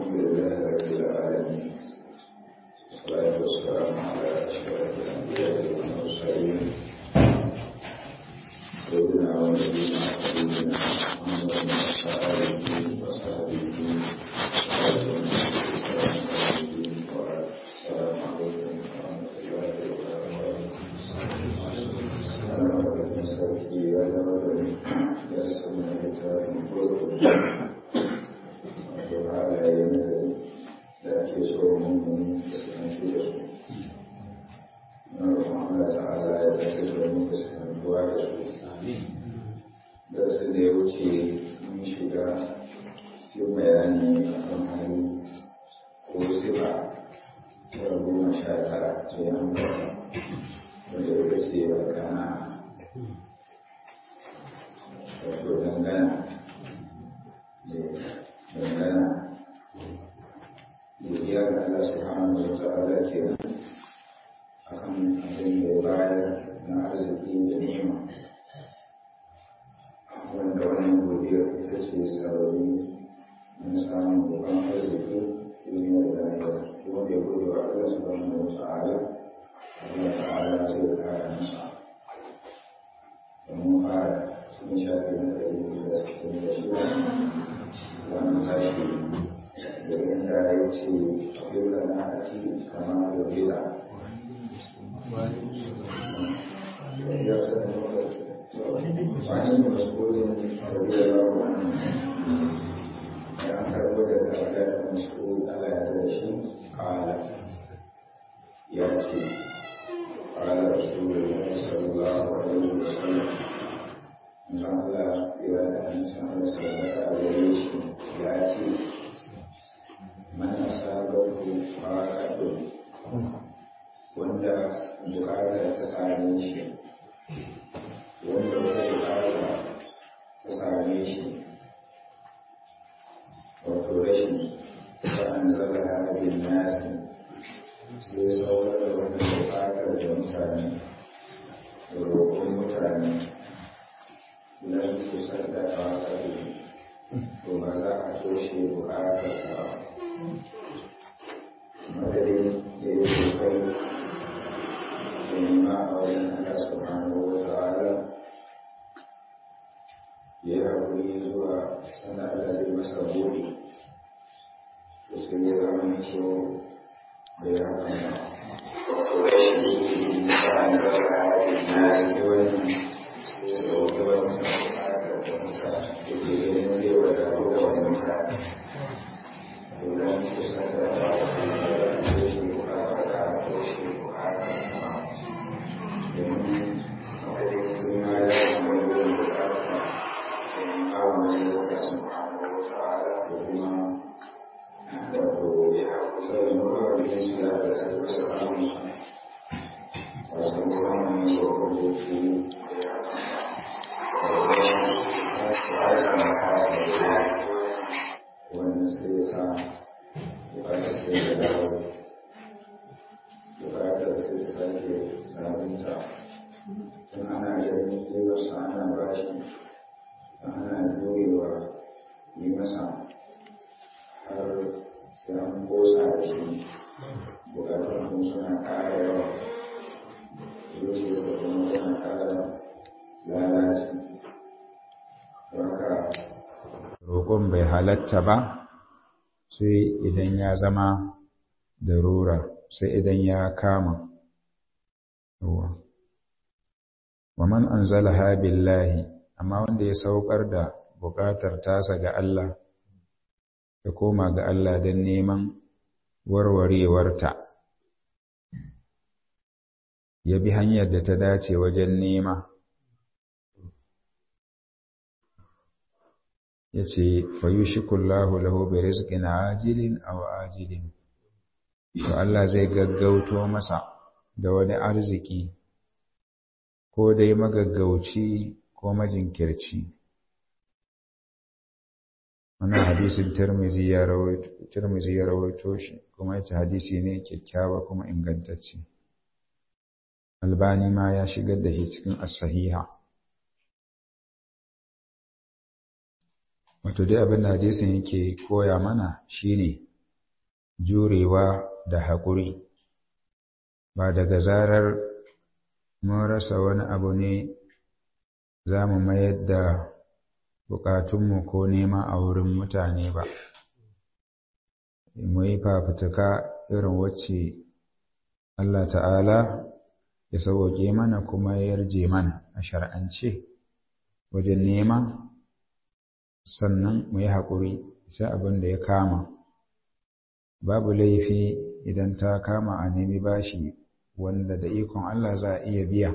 لله رب العالمين والصلاة والسلام على أشرف الأنبياء والمرسلين سيدنا ونبينا حبيبنا محمد وعلى آله وصحبه والسلام عليكم ورحمة الله وبركاته sarki ya zama da ya sanya littafin kurkuku wato halaye da ake so mummuni da sananci da su na roƙon Allah ta'ala ya tafi da mu da sanantuwa da su da su da ya wuce mun shiga yin bayani a kan hali ko sifa ta goma sha tara ta yi hankali wanda ya ce ba kana wato dangana dangana godiya ga Allah subhanahu wa ta'ala ke akan abin da ya bayar na arziki da ni'ima wanda wannan godiya ita ce sarari na samun babban arziki duniya da lahira wanda ya gode wa Allah subhanahu wa ta'ala Allah ta'ala zai kara masa domin fara sun shafi na ɗari da sittin da shida za mu tashi da inda ya ce dole na a ci kama da bila wani mas'ulin rabiyar wani ya karbo daga wadda mas'ul ala ya da shi kala ya ce قال رسول الله صلى الله عليه وسلم Allah ya da hannun sarrafa a gare shi ya ce mana sabon faɗaɗo wanda bukata ta same shi wanda wata bukata ta same shi wato rashin sa'an zaba abin nasi sai saurar da wani bukatar da mutane da roƙon mutane idan kusan da ƙaƙari to ba za a toshe buƙatarsa ba madadin da ya kokari da nema a wajen Allah subhanahu wa ta'ala ya haƙuri zuwa sanda Allah zai masa buɗe da sai ya zama so da ya hana rashin yi sa'an zara na zai wani roƙon bai halatta ba sai idan ya zama darura sai idan ya kama wa man anzalaha billahi amma wanda ya saukar da buƙatar tasa ga Allah ya koma ga Allah don neman warwarewarta ya bi hanyar da ta dace wajen nema ya ce fayushikullahu lahu bi rizqin ajilin aw ajilin to Allah zai gaggauto masa da wani arziki ko dai magaggauci ko majinkirci wannan hadisin Tirmidhi ya rawaito Tirmidhi ya rawaito shi kuma yace hadisi ne kyakkyawa kuma ingantacce Albani ma ya shigar da shi cikin as-sahiha wato dai abin da hadisin yake koya mana shine jurewa da haƙuri ba daga zarar mun rasa wani abu ne za mu mayar da buƙatunmu ko nema a wurin mutane ba mu yi fafutuka irin wacce Allah ta'ala ya sauwaƙe mana kuma ya yarje mana a shar'ance wajen nema sannan mu yi haƙuri sai abin da ya kama babu laifi idan ta kama a nemi bashi wanda da ikon Allah za a iya biya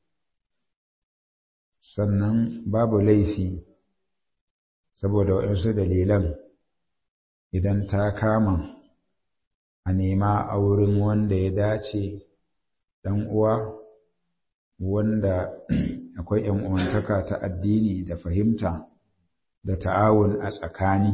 sannan babu laifi saboda waɗansu dalilan idan ta kama a nema a wurin wanda ya dace ɗan uwa wanda akwai ‘yan uwantaka ta addini da fahimta da ta'awun a tsakani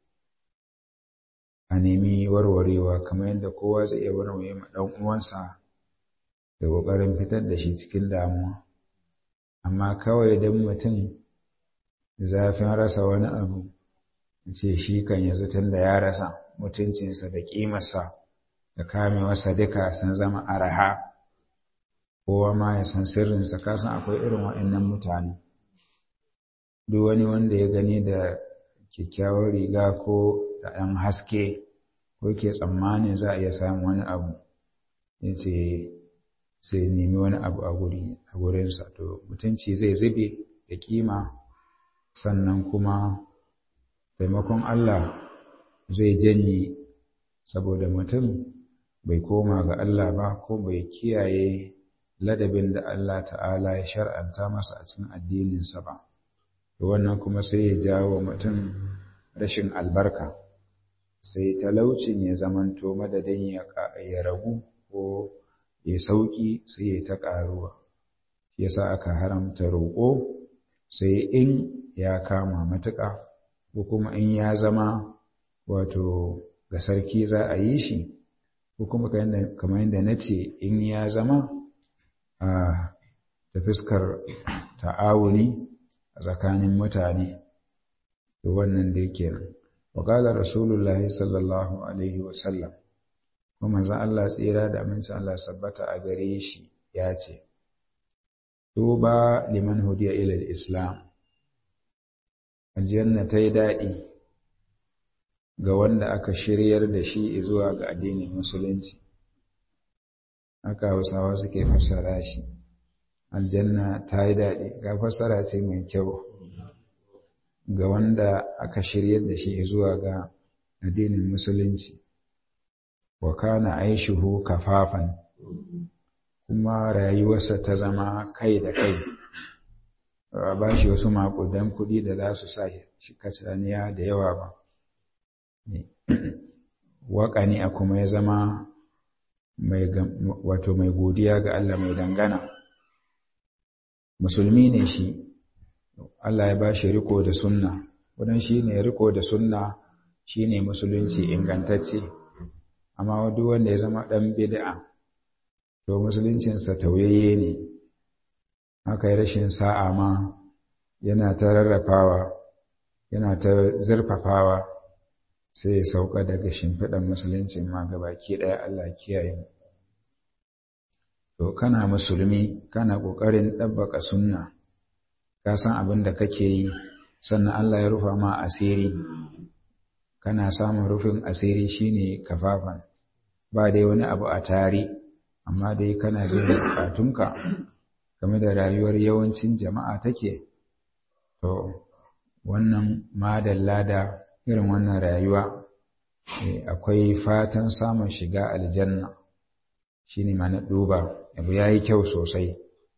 a nemi warwarewa kamar yadda kowa zai iya warware ma ɗan uwansa da ƙoƙarin fitar da shi cikin damuwa amma kawai don mutum zafin rasa wani abu ce shi kan yanzu tun da ya rasa mutuncinsa da ƙimarsa da kamewarsa duka sun zama araha kowa ma ya san sirrinsa kasan akwai irin waɗannan mutane duk wani wanda ya gani da kyakkyawar riga ko da ɗan haske ko ke tsammanin za a iya samun wani abu ya ce sai nemi wani abu a gurinsa to mutunci zai zube da kima sannan kuma taimakon Allah zai janye saboda mutum bai koma ga Allah ba ko bai kiyaye ladabin da Allah ta'ala ya shar'anta masa a cikin addininsa ba to wannan kuma sai ya jawo mutum rashin albarka sai talaucin ya zamanto madadin ya ragu ko ya sauki sai ya ta ƙaruwa yasa aka haramta roƙo sai in ya kama matuƙa ko kuma in ya zama wato ga sarki za a yi shi ko kuma kamar yadda na ce in ya zama a ta fuskar ta'awuni a tsakanin mutane da wannan da yake nan waƙalar rasulullah sallallahu alaihi wasallam kuma zan Allah tsira da amincin Allah sabbata a gare shi ya ce tuba liman hudiya ila islam aljanna ta yi daɗi ga wanda aka shiryar da shi zuwa ga addinin musulunci haka hausawa suke fassara shi aljanna ta yi daɗi ga fassara ce mai kyau ga wanda aka shiryar da shi zuwa ga addinin musulunci wa kana aishuhu kafafan kuma rayuwarsa ta zama kai da kai ba shi wasu makudan kuɗi da za su sa shi kacaniya da yawa ba waƙani a kuma ya zama wato mai godiya ga Allah mai dangana musulmi ne shi Allah ya ba shi riko da sunna wadan shi ne riko da sunna shi ne musulunci ingantacce amma duk wanda ya zama ɗan bid'a to musuluncinsa tauyayye ne aka yi rashin sa'a ma yana ta rarrafawa yana ta zurfafawa sai ya sauka daga shimfiɗan musulunci ma baki ɗaya Allah kiyaye mu to kana musulmi kana ƙoƙarin ɗabbaka sunna ka san abin da kake yi sannan Allah ya rufa ma asiri kana samun rufin asiri shine kafafan ba dai wani abu a tari amma dai kana biyan bukatunka game da rayuwar yawancin jama'a take to wannan madalla da irin wannan rayuwa akwai fatan samun shiga aljanna shine ma na duba abu yayi kyau sosai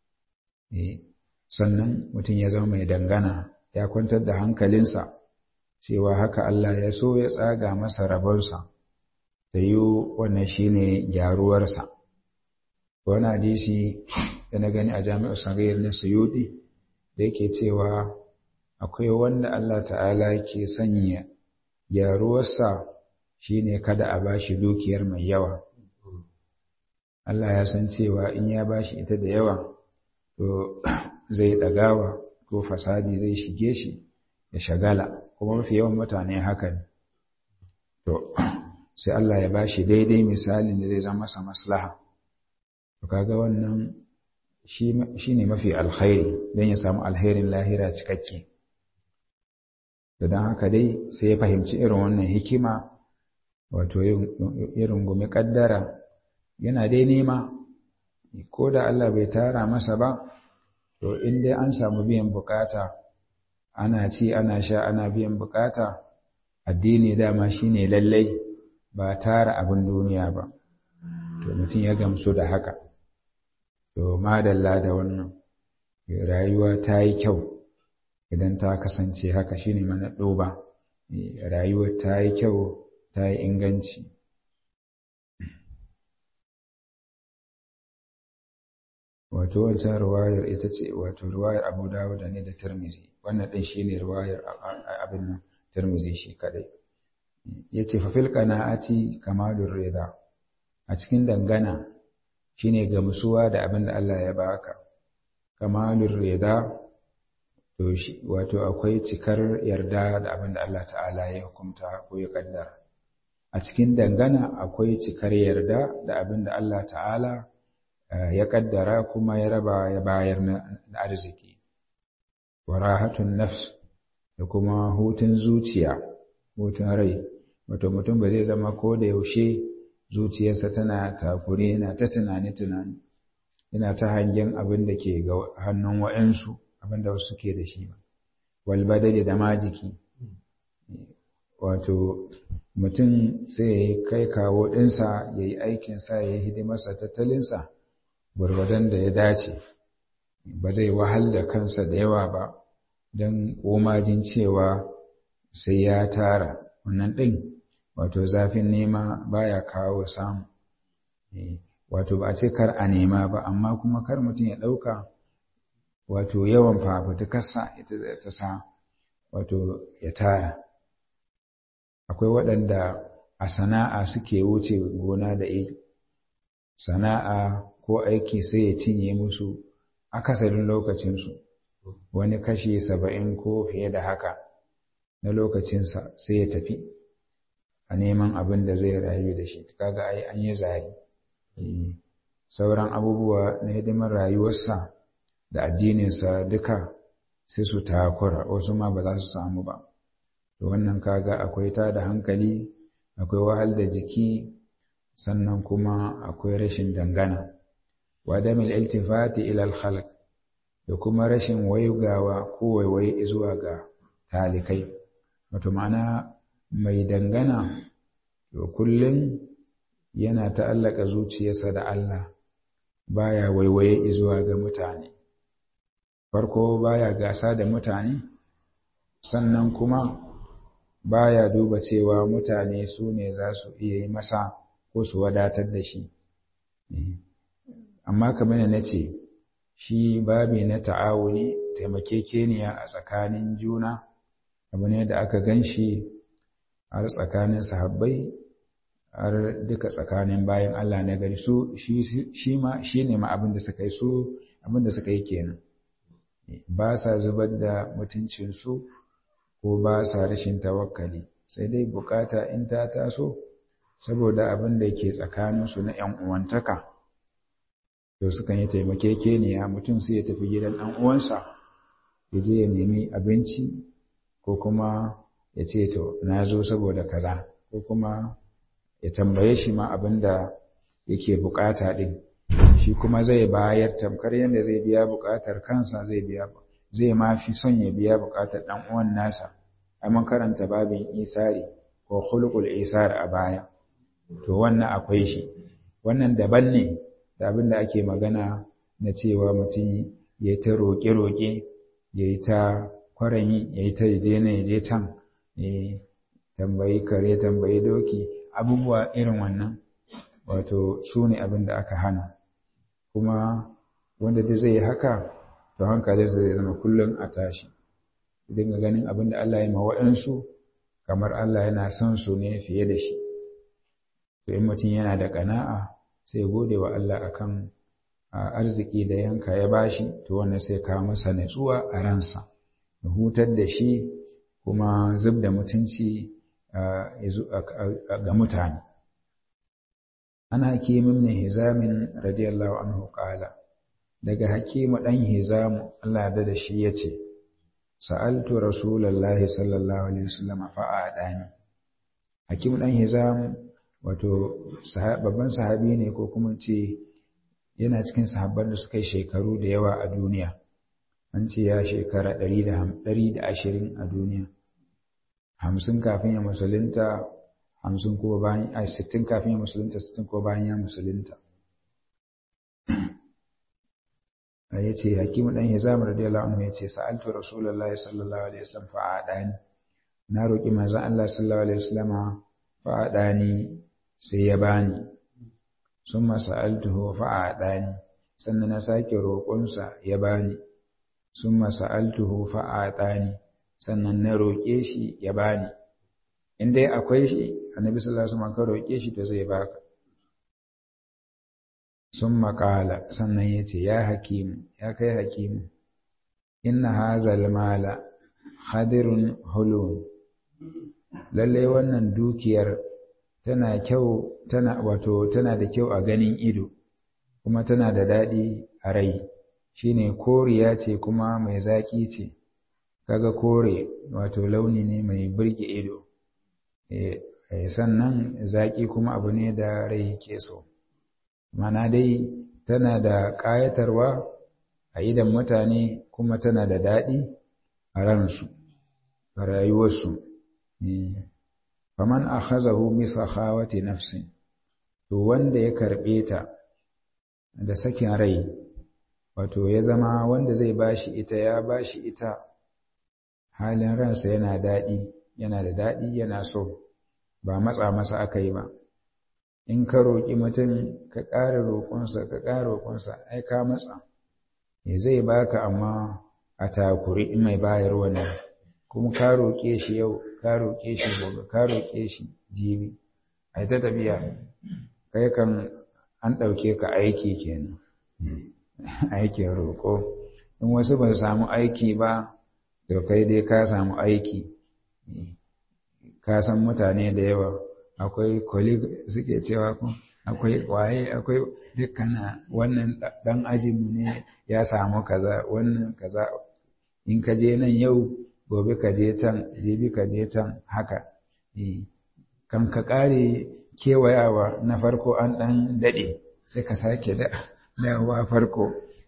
sannan mutum ya zama mai dangana ya kwantar da hankalinsa cewa haka Allah ya so ya tsaga masa rabonsa da yi wannan shine gyaruwarsa wani hadisi da na gani a jami'ar sangayar na suyudi da yake cewa akwai wanda Allah ta'ala ke sanya gyaruwarsa shine kada a bashi dukiyar mai yawa Allah ya san cewa in ya bashi ita da yawa to zai ɗagawa ko fasadi zai shige shi ya shagala kuma mafi yawan mutane haka ne to sai Allah ya bashi daidai misalin da zai zama masa maslaha to kaga wannan shi ne mafi alkhairi don ya samu alherin lahira cikakke da don haka dai sai ya fahimci irin wannan hikima wato irin gumi kaddara yana dai nema ko da Allah bai tara masa ba to in dai an samu biyan bukata ana ci ana sha ana biyan bukata addini dama shine lallai ba tara abin duniya ba to mutum ya gamsu da haka to madalla da wannan rayuwa ta yi kyau idan ta kasance haka shine mana ɗoba rayuwa ta yi kyau ta yi inganci wato wancan ruwayar ita ce wato ruwayar abu dawud ne da tirmizi wannan ɗin shine ruwayar abin nan tirmizi shi kadai ya ce fafil qana'ati kamalur rida a cikin dangana shine gamsuwa da abin da Allah ya baka kamalur rida to shi wato akwai cikar yarda da abin da Allah ta'ala ya hukunta ko ya kaddara a cikin dangana akwai cikar yarda da abin da Allah ta'ala ya kaddara kuma ya raba ya bayar na arziki wa rahatun nafs da kuma hutun zuciya hutun rai wato mutum ba zai zama ko da yaushe zuciyarsa tana takure yana ta tunani tunani yana ta hangen abin da ke ga hannun wa'ansu abin da wasu suke da shi ba wal badali da majiki wato mutum sai ya kai kawo ɗinsa ya yi aikinsa ya yi hidimarsa tattalinsa gwargwadon da ya dace ba zai wahal da kansa da yawa ba don komajin cewa sai ya tara wannan ɗin wato zafin nema baya kawo samu wato ba a ce kar a nema ba amma kuma kar mutum ya ɗauka wato yawan fafutukarsa ita ta sa wato ya tara akwai waɗanda a sana'a suke wuce gona da iri sana'a ko aiki sai ya cinye musu akasarin lokacinsu wani kashi saba'in ko fiye da haka na lokacinsa sai ya tafi a neman abin da zai rayu da shi kaga ai an yi zari sauran abubuwa na hidimar rayuwarsa da addininsa duka sai su takura wasu ma ba za su samu ba to wannan kaga akwai ta da hankali akwai wahal da jiki sannan kuma akwai rashin dangana wa damil iltifati ila al da kuma rashin wayugawa ko waiwaye zuwa ga talikai wato ma'ana mai dangana to kullum yana ta'allaka zuciyarsa da Allah baya waiwaye zuwa ga mutane farko baya gasa da mutane sannan kuma baya duba cewa mutane su ne za su iya yi masa ko su wadatar da shi amma kamar na ce shi babi na ta'awuni taimakekeniya a tsakanin juna abu ne da aka gan shi har tsakanin sahabbai har duka tsakanin bayan Allah na gari su shi ma shi ne ma abin da suka yi su abin da suka yi kenan ba sa zubar da mutuncinsu ko ba sa rashin tawakkali sai dai bukata in ta taso saboda abin da ke tsakaninsu na ‘yan uwantaka to sukan yi taimakekeniya mutum sai ya tafi gidan ɗan uwansa ya je ya nemi abinci ko kuma ya ce to na zo saboda kaza ko kuma ya tambaye shi ma abin da yake bukata ɗin shi kuma zai bayar tamkar yadda zai biya bukatar kansa zai biya zai ma fi son ya biya bukatar ɗan uwan nasa ai mun karanta babin isari ko khuluqul isar a baya to wannan akwai shi wannan daban ne da abin da ake magana na cewa mutum ya yi ta roƙe-roƙe ya yi ta kwarami ya yi ta je na ya je can tambayi kare tambayi doki abubuwa irin wannan wato su ne abin da aka hana kuma wanda duk zai yi haka to hankali zai zama kullum a tashi dinga ganin abin da Allah ya ma wa'ansu kamar Allah yana son su ne fiye da shi to in mutum yana da ƙana'a sai gode wa Allah akan arziki da yanka ya bashi to wannan sai kawo masa natsuwa a ransa ya hutar da shi kuma zub da mutunci ga mutane ana hakimin ne hizamin radiyallahu anhu qala daga hakimu dan hizamu Allah da shi yace sa'altu rasulullahi sallallahu alaihi wasallam fa'adani hakimu dan hizam wato babban sahabi ne ko kuma ce yana cikin sahabban da suka yi shekaru da yawa a duniya an ce ya shekara ɗari da ashirin a duniya hamsin kafin ya musulunta hamsin ko bayan a sittin kafin ya musulunta sittin ko bayan ya musulunta ya ce hakimu ɗan hizam radiyallahu anhu ya ce sa'altu rasulullahi sallallahu alaihi wasallam fa'adani na roƙi manzon Allah sallallahu alaihi wasallam fa'adani sai ya bani summa sa'altuhu fa'adani sannan na sake roƙonsa ya bani summa sa'altuhu fa'adani sannan na roƙe shi ya bani in dai akwai shi annabi sallallahu alaihi wasallam ka roƙe shi to zai baka summa qala sannan yace ya hakimu ya kai hakimu inna hazal mala hadirun hulun lalle wannan dukiyar tana kyau tana wato tana da kyau a ganin ido kuma tana da daɗi a rai shine koriya ce kuma mai zaƙi ce kaga kore wato launi ne mai burge ido sannan zaƙi kuma abu ne da rai ke so mana dai tana da ƙayatarwa a idan mutane kuma tana da daɗi a ransu a rayuwarsu faman akhazahu bi sakhawati nafsin to wanda ya karɓe ta da sakin rai wato ya zama wanda zai bashi ita ya bashi ita halin ransa yana daɗi yana da daɗi yana so ba matsa masa aka yi ba in ka roƙi mutum ka ƙara roƙonsa ka ƙara roƙonsa ai ka matsa ya zai baka amma a takuri in mai bayarwa ne kuma ka roƙe shi yau ka roƙe shi gobe ka roƙe shi jibi ai ta tafiya kai kan an ɗauke ka aiki kenan aikin roƙo in wasu ba su samu aiki ba to kai dai ka samu aiki ka san mutane da yawa akwai colleague suke cewa ko akwai waye akwai dukkan wannan dan ajinmu ne ya samu kaza wannan kaza in ka je nan yau gobe ka je can jibi ka je can haka kan ka kare kewayawa na farko an dan daɗe sai ka sake dawowa farko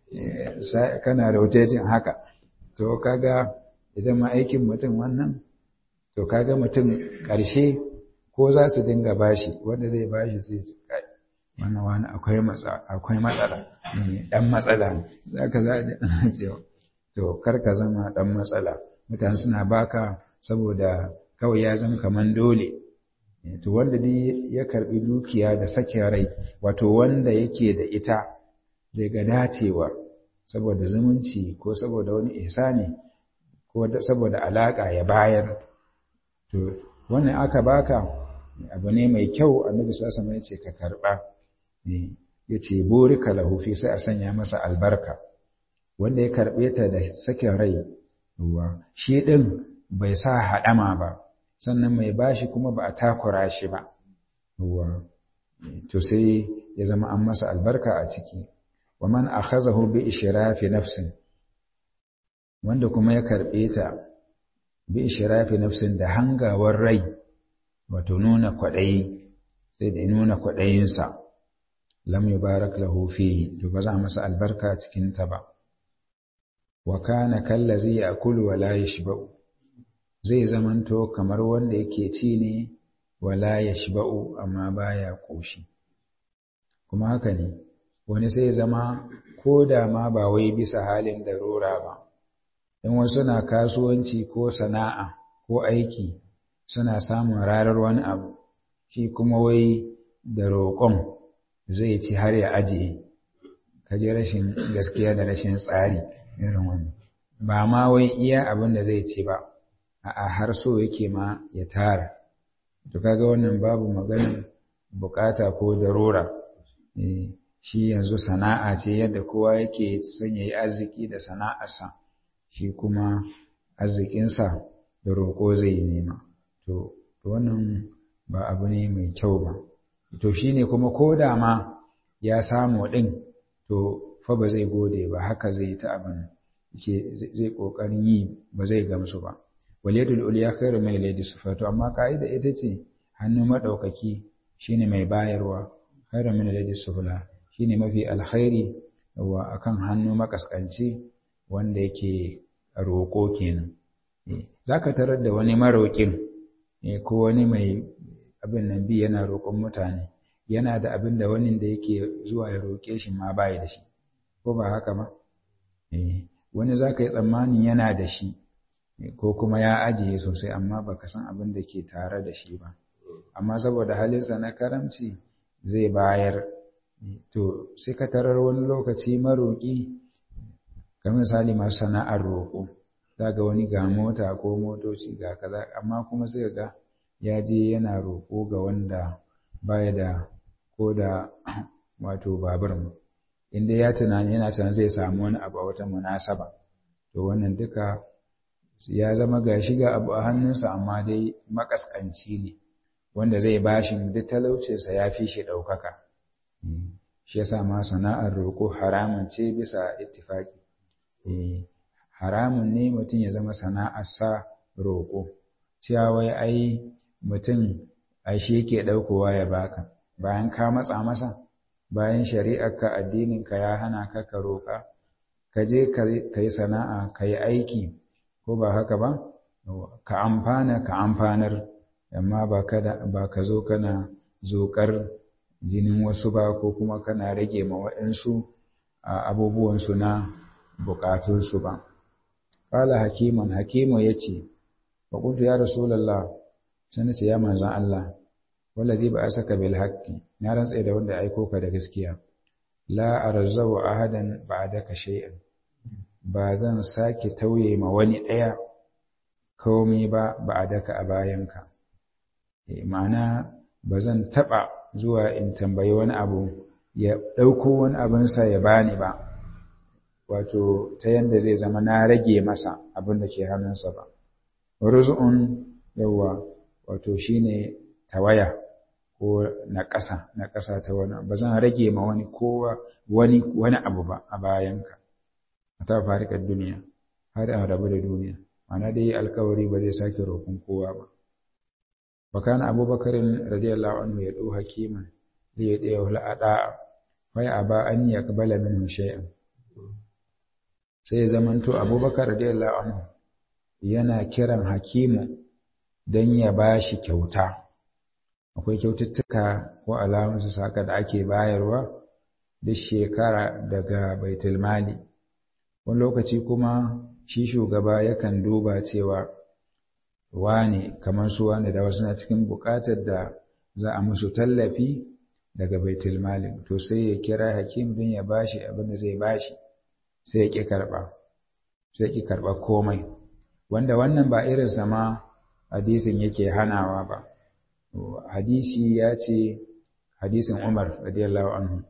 kana rotating haka to kaga idan ma aikin mutum wannan to kaga mutum ƙarshe ko za su dinga bashi wanda zai bashi sai su kai wannan wani akwai matsala akwai matsala dan matsala zaka za a cewa to kar ka zama dan matsala mutane suna baka saboda kawai ya zama kaman dole to wanda dai ya karbi dukiya da sakin rai wato wanda yake da ita zai ga dacewa saboda zumunci ko saboda wani ihsani ko saboda alaka ya bayar to wannan aka baka abu ne mai kyau annabi sallallahu alaihi wasallam ka karba ne yace burika lahu fi sai a sanya masa albarka wanda ya karbe ta da sakin rai ruwa shi din bai sa hadama ba sannan mai bashi kuma ba a takura shi ba ruwa to sai ya zama an masa albarka a ciki wa man akhazahu bi ishrafi nafsin wanda kuma ya karbe ta bi ishrafi nafsin da hangawar rai wato nuna kwaɗayi sai da nuna kwaɗayinsa lam yubarak lahu fihi to ba za a masa albarka cikin ta ba wa kana kallazi ya'kulu wa la yashba'u zai zamanto kamar wanda yake ci ne wa la yashba'u amma baya koshi kuma haka ne wani sai zama ko da ma ba wai bisa halin darura ba in wasu na kasuwanci ko sana'a ko aiki suna samun rarar wani abu shi kuma wai da roƙon zai ci har ya ajiye kaji rashin gaskiya da rashin tsari irin wani ba ma wai iya abin da zai ci ba a har so yake ma ya tara to kaga wannan babu maganin bukata ko darura shi yanzu sana'a ce yadda kowa yake son ya yi arziki da sana'arsa shi kuma arzikinsa da roƙo zai yi nema to to wannan ba abu ne mai kyau ba to shine kuma ko da ma ya samu ɗin to fa ba zai gode ba haka zai ta abin ke zai ƙoƙarin yi ba zai gamsu ba waliyadul uliya khairu min yadi sufatu amma ka'ida ita ce hannu madaukaki shine mai bayarwa khairu min yadi sufla shine mafi alkhairi wa akan hannu makaskanci wanda yake roƙo kenan zaka tarar da wani maroƙin ko wani mai abin nan bi yana roƙon mutane yana da abin da wani da yake zuwa ya roƙe shi ma bai da shi ko ba haka ba wani zaka yi tsammanin yana da shi ko kuma ya ajiye sosai amma baka san abin da ke tare da shi ba amma saboda halinsa na karamci zai bayar to sai ka tarar wani lokaci maroƙi kamar misali masu sana'ar roƙo ga wani ga mota ko motoci ga kaza amma kuma sai ga ya je yana roƙo ga wanda baya da ko da wato babur inda ya tunani yana tunanin zai samu wani abu a wata munasaba to wannan duka ya zama ga shiga abu a hannunsa amma dai makaskanci ne wanda zai bashi duk talaucinsa ya fi shi ɗaukaka shi yasa ma sana'ar roƙo haramun ce bisa ittifaki haramun ne mutum ya zama sana'arsa roƙo cewa wai ai mutum ai shi yake ɗaukowa ya baka bayan ka matsa masa bayan shari'arka addininka ya hana ka ka roƙa ka je ka yi sana'a ka yi aiki ko ba haka ba ka amfana ka amfanar amma ba ka zo kana zoƙar jinin wasu ba ko kuma kana rage ma waɗansu abubuwansu na buƙatunsu ba ƙala hakiman hakimu ya ce faƙuntu ya rasulallah sun ce ya manzan Allah wallazi ba a saka bil haqqi na rantsa da wanda aiko ka da gaskiya la arzau ahadan ba'daka shay'an ba zan sake tauye ma wani ɗaya komai ba ba'daka a bayanka eh ma'ana ba zan taɓa zuwa in tambayi wani abu ya ɗauko wani abinsa ya bani ba wato ta yanda zai zama na rage masa abin da ke hannunsa ba ruzu'un yawa wato shine tawaya ko na ƙasa na ƙasa ta wani ba zan rage ma wani kowa wani wani abu ba a bayanka ta farikar duniya har a rabu da duniya ma'ana dai alkawari ba zai sake roƙon kowa ba وكان أبو بكر رضي الله عنه يدعو حكيما ليدعوه الأداء فيأبى أن يقبل منه شيئا sai zamanto abubakar radiyallahu anhu yana kiran hakimu don ya ba shi kyauta akwai kyaututtuka ko alamunsu saka da ake bayarwa duk shekara daga baitulmali wani lokaci kuma shi shugaba yakan duba cewa wane kamar su wane da wasu na cikin buƙatar da za a musu tallafi daga baitul mali to sai ya kira hakim don ya bashi abin da zai bashi sai ya ƙi karɓa sai ya ƙi karɓa komai wanda wannan ba irin sama hadisin yake hanawa ba hadisi ya ce hadisin Umar radiyallahu anhu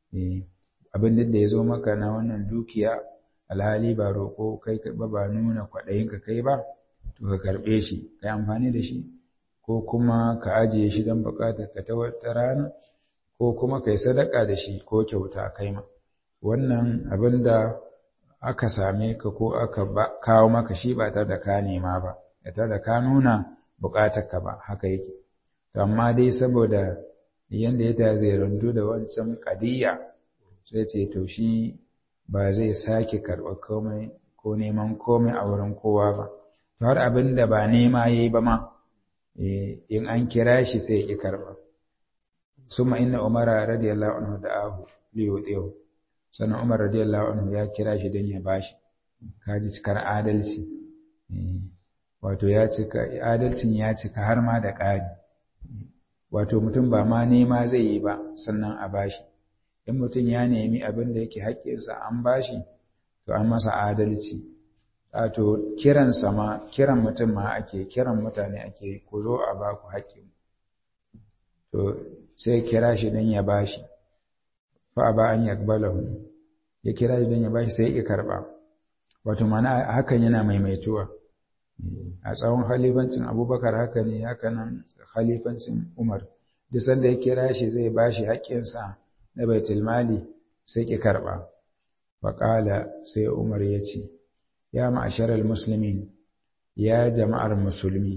abin da ya zo maka na wannan dukiya alhali ba roƙo kai ba ba nuna kwaɗayinka kai ba to ka karɓe shi ka yi amfani da shi ko kuma ka ajiye shi don buƙatar ka ta wata rana ko kuma ka yi sadaka da shi ko kyauta kai ma wannan abin da aka same ka ko aka kawo maka shi ba tare da ka nema ba ya tare da ka nuna buƙatar ka ba haka yake to amma dai saboda yanda ya tazirantu da wancan kadiyya sai ce to shi ba zai sake karɓar komai ko neman komai a wurin kowa ba to har abin da ba nema ya yi ba ma in an kira shi sai ya ƙi karɓa summa inna umara radiyallahu anhu da ahu liyo tsewo sannan umar radiyallahu anhu ya kira shi don ya bashi kaji cikar adalci wato ya cika adalcin ya cika har ma da ƙari wato mutum ba ma nema zai yi ba sannan a bashi in mutum ya nemi abin da yake haƙƙinsa an bashi to an masa adalci wato kiran sama kiran mutum ma ake kiran mutane ake ku zo a ba ku haƙƙi to sai kira shi don ya bashi fa ba an yakbalahu ya kira shi don ya bashi sai ya karba wato mana hakan yana maimaituwa a tsawon khalifancin abubakar haka ne haka nan khalifancin umar duk sanda ya kira shi zai ba shi haƙƙinsa na baitul mali sai ki karɓa faƙala sai umar ya ce ya ma'asharar musulmin ya jama'ar musulmi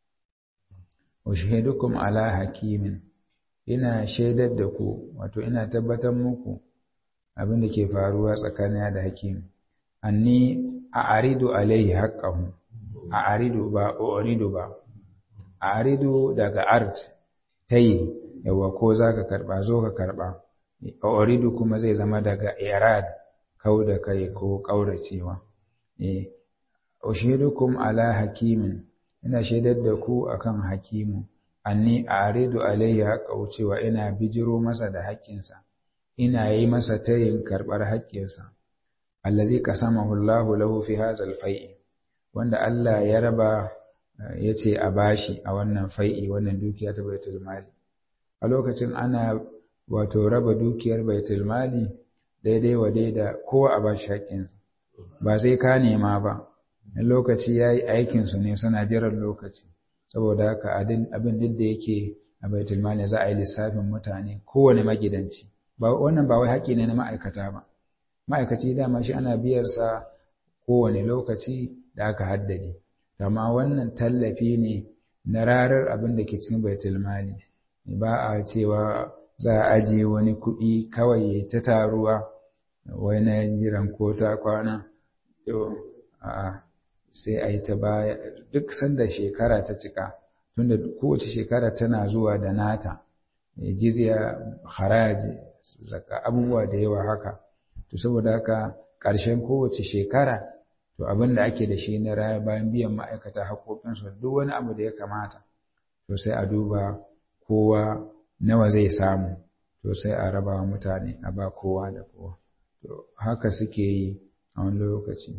ushidukum ala hakimin ina shaidar da ku wato ina tabbatar muku abin da ke faruwa tsakanina da hakim anni a aridu alaihi haqqahu a aridu ba uridu ba a aridu daga art tayi yawa ko zaka karba zo ka karba uridu kuma zai zama daga irad kau da kai ko kauracewa eh ushidukum ala hakimin ina shaidar da ku akan hakimu anni aridu alaihi haqqahu cewa ina bijiro masa da haƙƙinsa ina yi masa tayin karɓar haƙƙinsa allazi qasamahu Allahu lahu fi hadzal fai'i wanda Allah ya raba yace a bashi a wannan fai'i wannan dukiya ta baitul mali a lokacin ana wato raba dukiyar baitul mali daidai wa daida kowa a bashi haƙƙinsa ba sai ka nema ba in lokaci yayi aikin su ne suna jiran lokaci saboda haka abin duk da yake a baitul mali za a yi lissafin mutane kowane magidanci ba wannan ba wai haƙƙi ne na ma'aikata ba ma'aikaci dama shi ana biyar sa kowane lokaci da aka haddade amma wannan tallafi ne na rarar abin da ke cikin baitul mali ba a cewa za a ajiye wani kuɗi kawai ta taruwa wai na jiran ko ta kwana to a sai a yi ta baya duk sanda shekara ta cika tunda kowace shekara tana zuwa da nata jizya haraji zaka abubuwa da yawa haka to saboda haka ƙarshen kowace shekara to abin da ake da shi na raya bayan biyan ma'aikata haƙoƙinsu duk wani abu da ya kamata to sai a duba kowa nawa zai samu to sai a raba wa mutane a ba kowa da kowa to haka suke yi a wani lokaci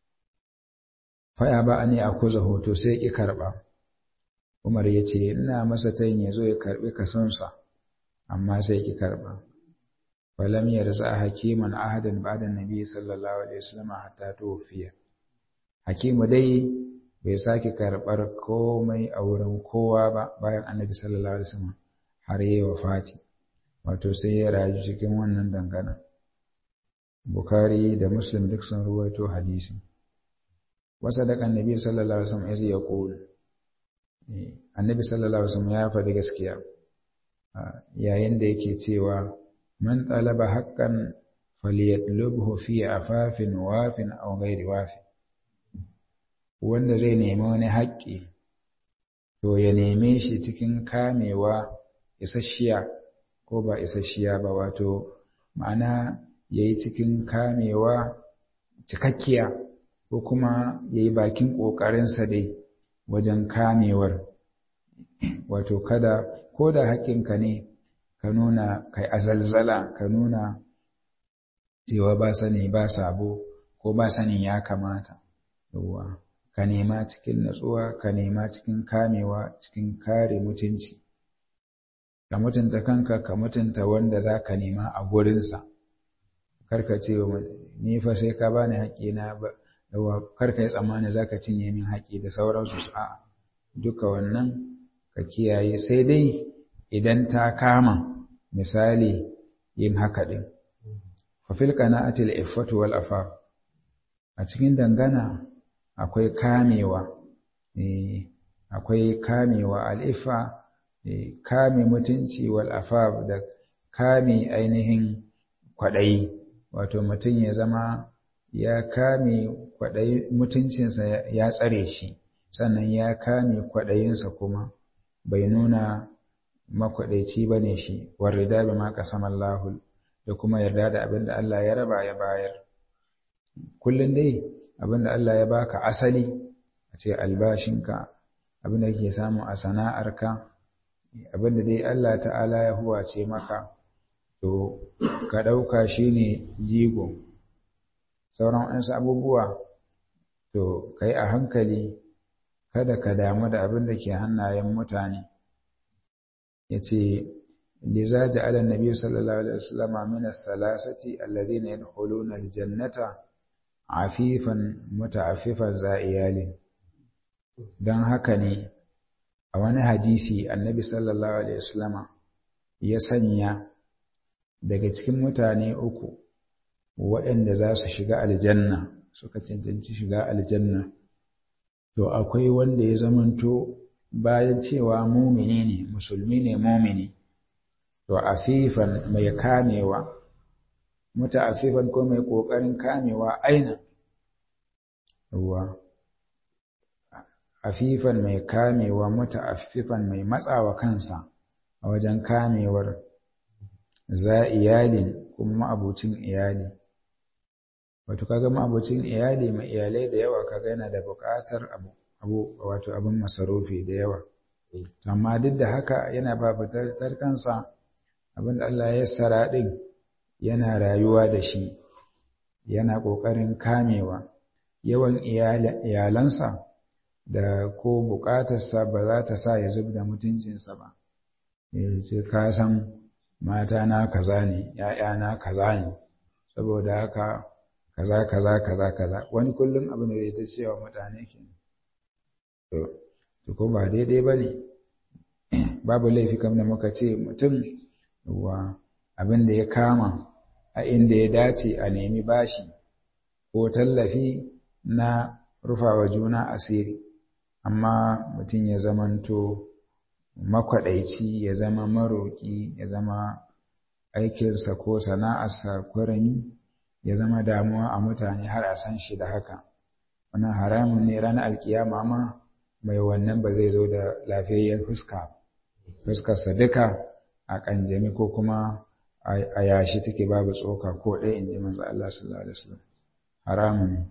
faya ba ne a kuza hoto sai ki karɓa umar ya ce ina masa tayin ya zo ya karɓi kasonsa amma sai ki karɓa falam yarza hakiman ahadan ba'da nabi sallallahu alaihi wasallam hatta tufiya hakimu dai bai sake karɓar komai a wurin kowa ba bayan annabi sallallahu alaihi wasallam har yayi wafati wato sai ya rayu cikin wannan dangana Bukhari da Muslim duk sun ruwaito hadisi wasa da annabi sallallahu alaihi wasallam ya yaqul annabi sallallahu alaihi wasallam ya faɗi gaskiya yayin da yake cewa man talaba haqqan falyatlubhu fi afafin wafin aw ghairi wafin wanda zai nemi wani haƙƙi to ya neme shi cikin kamewa isasshiya ko ba isasshiya ba wato ma'ana ya yi cikin kamewa cikakkiya ko kuma ya yi bakin ƙoƙarinsa dai wajen kamewar wato kada ko da haƙƙinka ne ka nuna kai azalzala ka nuna cewa ba sani ba sabo ko ba sanin ya kamata yawwa ka nema cikin natsuwa ka nema cikin kamewa cikin kare mutunci ka mutunta kanka ka mutunta wanda za ka nema a gurinsa karka ce ni fa sai ka bani haƙƙina ba karka yi tsammani za ka cinye min haƙƙi da sauransu su a duka wannan ka kiyaye sai dai idan ta kama misali yin haka ɗin fafil qana'atil iffatu wal afaf a cikin dangana akwai kamewa akwai kamewa al'ifa kame mutunci wal afaf da kame ainihin kwaɗayi wato mutum ya zama ya kame kwaɗayi mutuncinsa ya tsare shi sannan ya kame kwaɗayinsa kuma bai nuna makwaɗaici ba ne shi warrida bi ma qasaman lahul da kuma yarda da abin da Allah ya raba ya bayar kullum dai abin da Allah ya baka asali a ce albashinka abin da kake samu a sana'arka abin da dai Allah ta'ala ya huwace maka to ka ɗauka shi ne jigo sauran waɗansu abubuwa to ka yi a hankali kada ka damu da abin da ke hannayen mutane ya ce liza ja'ala nabi sallallahu alaihi wasallam min as-salasati allazina yadkhuluna al-jannata afifan muta'affifan za iyalin don haka ne a wani hadisi annabi sallallahu alaihi wasallama ya sanya daga cikin mutane uku waɗanda za su shiga aljanna suka cancanci shiga aljanna to akwai wanda ya zamanto bayan cewa mumini ne musulmi ne mumini to afifan mai kamewa muta afifan ko mai ƙoƙarin kamewa aina ruwa afifan mai kamewa muta afifan mai matsawa kansa a wajen kamewar za iyalin kuma abucin iyali wato kaga ma'abocin iyali mai iyalai da yawa kaga yana da buƙatar abu abu wato abin masarufi da yawa amma duk da haka yana ba fitar kansa abin da Allah ya sara din yana rayuwa da shi yana ƙoƙarin kamewa yawan iyalansa da ko buƙatarsa ba za ta sa ya zub da mutuncinsa ba sai ka san mata na kaza ne ‘ya'yana kaza ne saboda haka kaza kaza kaza kaza wani kullum abin da zai ta cewa mutane ke to ko ba daidai ba ne babu laifi kam da muka ce mutum wa abin da ya kama a inda ya dace a nemi bashi ko tallafi na rufawa juna asiri amma mutum ya zamanto makwaɗaici ya zama maroƙi ya zama aikinsa ko sana'arsa kwarami ya zama damuwa a mutane har a san shi da haka wannan haramun ne ranar alkiyama ma mai wannan ba zai zo da lafiyayyen fuska fuskarsa duka a ƙanjami ko kuma a yashi take babu tsoka ko ɗaya in ji manzo Allah sallallahu alaihi wasallam haramun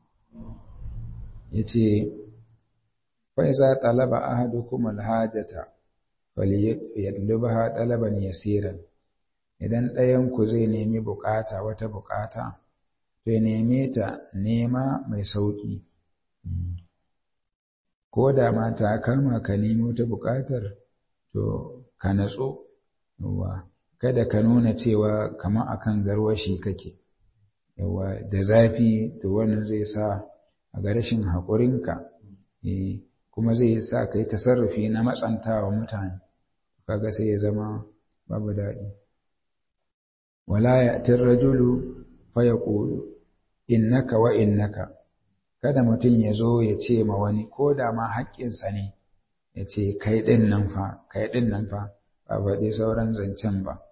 yace fa iza talaba ahadukum alhajata falyadlubha talaban yasiran idan ɗayan ku zai nemi bukata wata bukata to ya neme ta nema mai sauƙi ko da ma ta kama ka nemi wata buƙatar to ka natsu yawa kada ka nuna cewa kamar akan garwashi kake yawa da zafi to wannan zai sa a ga rashin haƙurinka kuma zai sa ka yi tasarrufi na matsantawa mutane kaga sai ya zama babu daɗi wala ya'tir rajulu fa yaqulu innaka wa innaka kada mutum ya zo ya ce ma wani ko da ma haƙƙinsa ne ya ce kai ɗin nan fa kai ɗin nan fa ba faɗi sauran zancen ba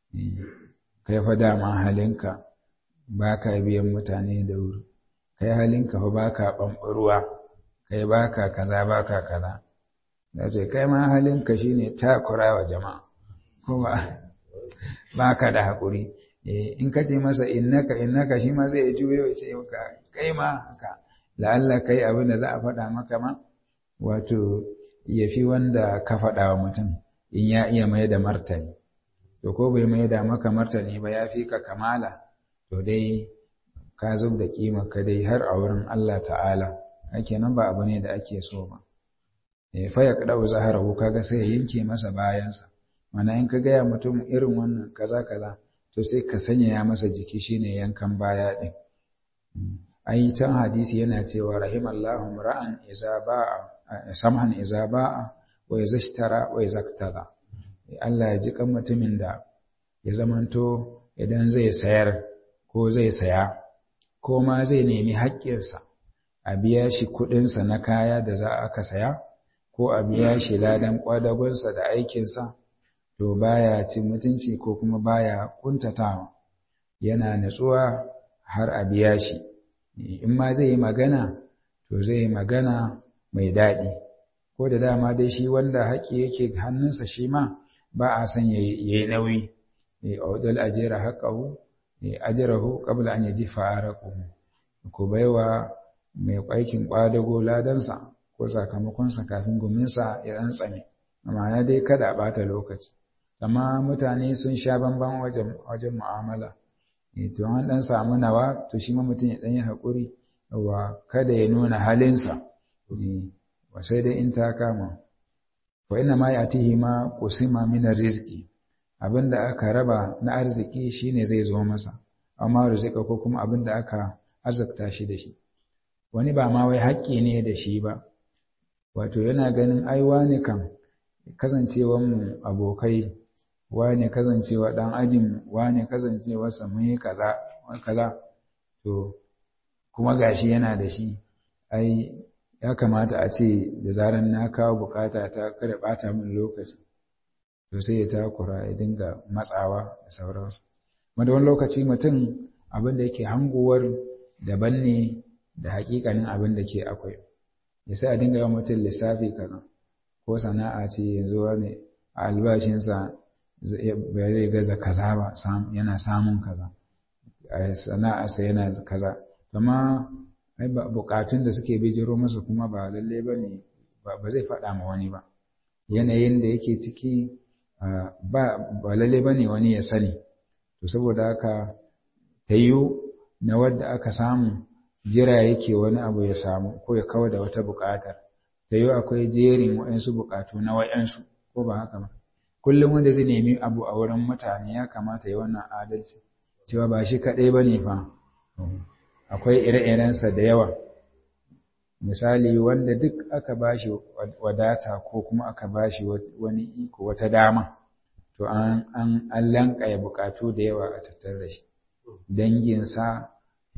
kai fa dama halinka ba ka biyan mutane da wuri kai halinka fa ba ka ɓamɓaruwa kai ba ka kaza ba ka kaza da ce kai ma halinka shine takura wa jama'a kuma ba ka da haƙuri in ka ce masa innaka innaka shi ma zai juyo ya ce maka kai ma haka la'alla kai abin da za a faɗa maka ma wato ya fi wanda ka faɗa wa mutum in ya iya mai da martani to ko bai mai da maka martani ba ya fi ka kamala to dai ka zub da kima ka dai har a wurin Allah ta'ala ake nan ba abu ne da ake so ba fa ya kadau zaharahu kaga sai ya yanke masa bayansa mana in ka gaya mutum irin wannan kaza kaza to sai ka sanya ya masa jiki shine yankan baya din ai can hadisi yana cewa rahimallahu ra'an iza ba'a samhan iza ba'a wa yazashtara wa yazaktada Allah ya ji kan mutumin da ya zamanto idan zai sayar ko zai saya ko ma zai nemi haƙƙinsa a biya shi kuɗinsa na kaya da za aka saya ko a biya shi ladan ƙwadagonsa da aikinsa to baya cin mutunci ko kuma baya kuntatawa yana natsuwa har a biya shi in ma zai yi magana to zai yi magana mai daɗi ko da dama dai shi wanda haƙƙi yake hannunsa shi ma ba a son ya yi nauyi a wadal ajera haƙahu ajerahu qabla an yaji fa'arahu ko baiwa mai aikin ƙwadago ladansa ko sakamakonsa kafin guminsa ya tsane amma na dai kada a ɓata lokaci amma mutane sun sha bamban wajen wajen mu'amala to an dan samu nawa to shi ma mutum ya dan yi hakuri wa kada ya nuna halinsa wa sai dai in ta kama fa inna ma yatihi ma qusima min rizqi abinda aka raba na arziki shine zai zo masa amma rizqa ko kuma abinda aka azabta shi da shi wani ba ma wai haƙƙi ne da shi ba wato yana ganin ai wane kan kasancewanmu abokai wane kasancewa ɗan ajin wane kasancewa mun kaza kaza to kuma gashi yana da shi ai ya kamata a ce da zaran na kawo bukata ta kada bata min lokaci to sai ya takura ya dinga matsawa da sauransu wanda wani lokaci mutum abin da yake hanguwar daban ne da hakikanin abin da ke akwai ya sai a dinga yawan mutum lissafi kaza ko sana'a ce yanzu wani a albashinsa ba zai gaza kaza ba yana samun kaza a sana'arsa yana kaza amma bukatun da suke bijiro masa kuma ba lalle ba ne ba zai faɗa ma wani ba yanayin da yake ciki ba lalle ba ne wani ya sani to saboda haka ta yiwu na wadda aka samu jira yake wani abu ya samu ko ya kawar da wata buƙatar ta yiwu akwai jerin waɗansu buƙatu na waɗansu ko ba haka ba kullum wanda zai nemi abu a wurin mutane ya kamata ya wannan adalci cewa ba shi kaɗai ba ne fa akwai ire-irensa da yawa misali wanda duk aka bashi wadata ko kuma aka bashi wani iko wata dama to an an an lankaya bukatu da yawa a tattare da shi danginsa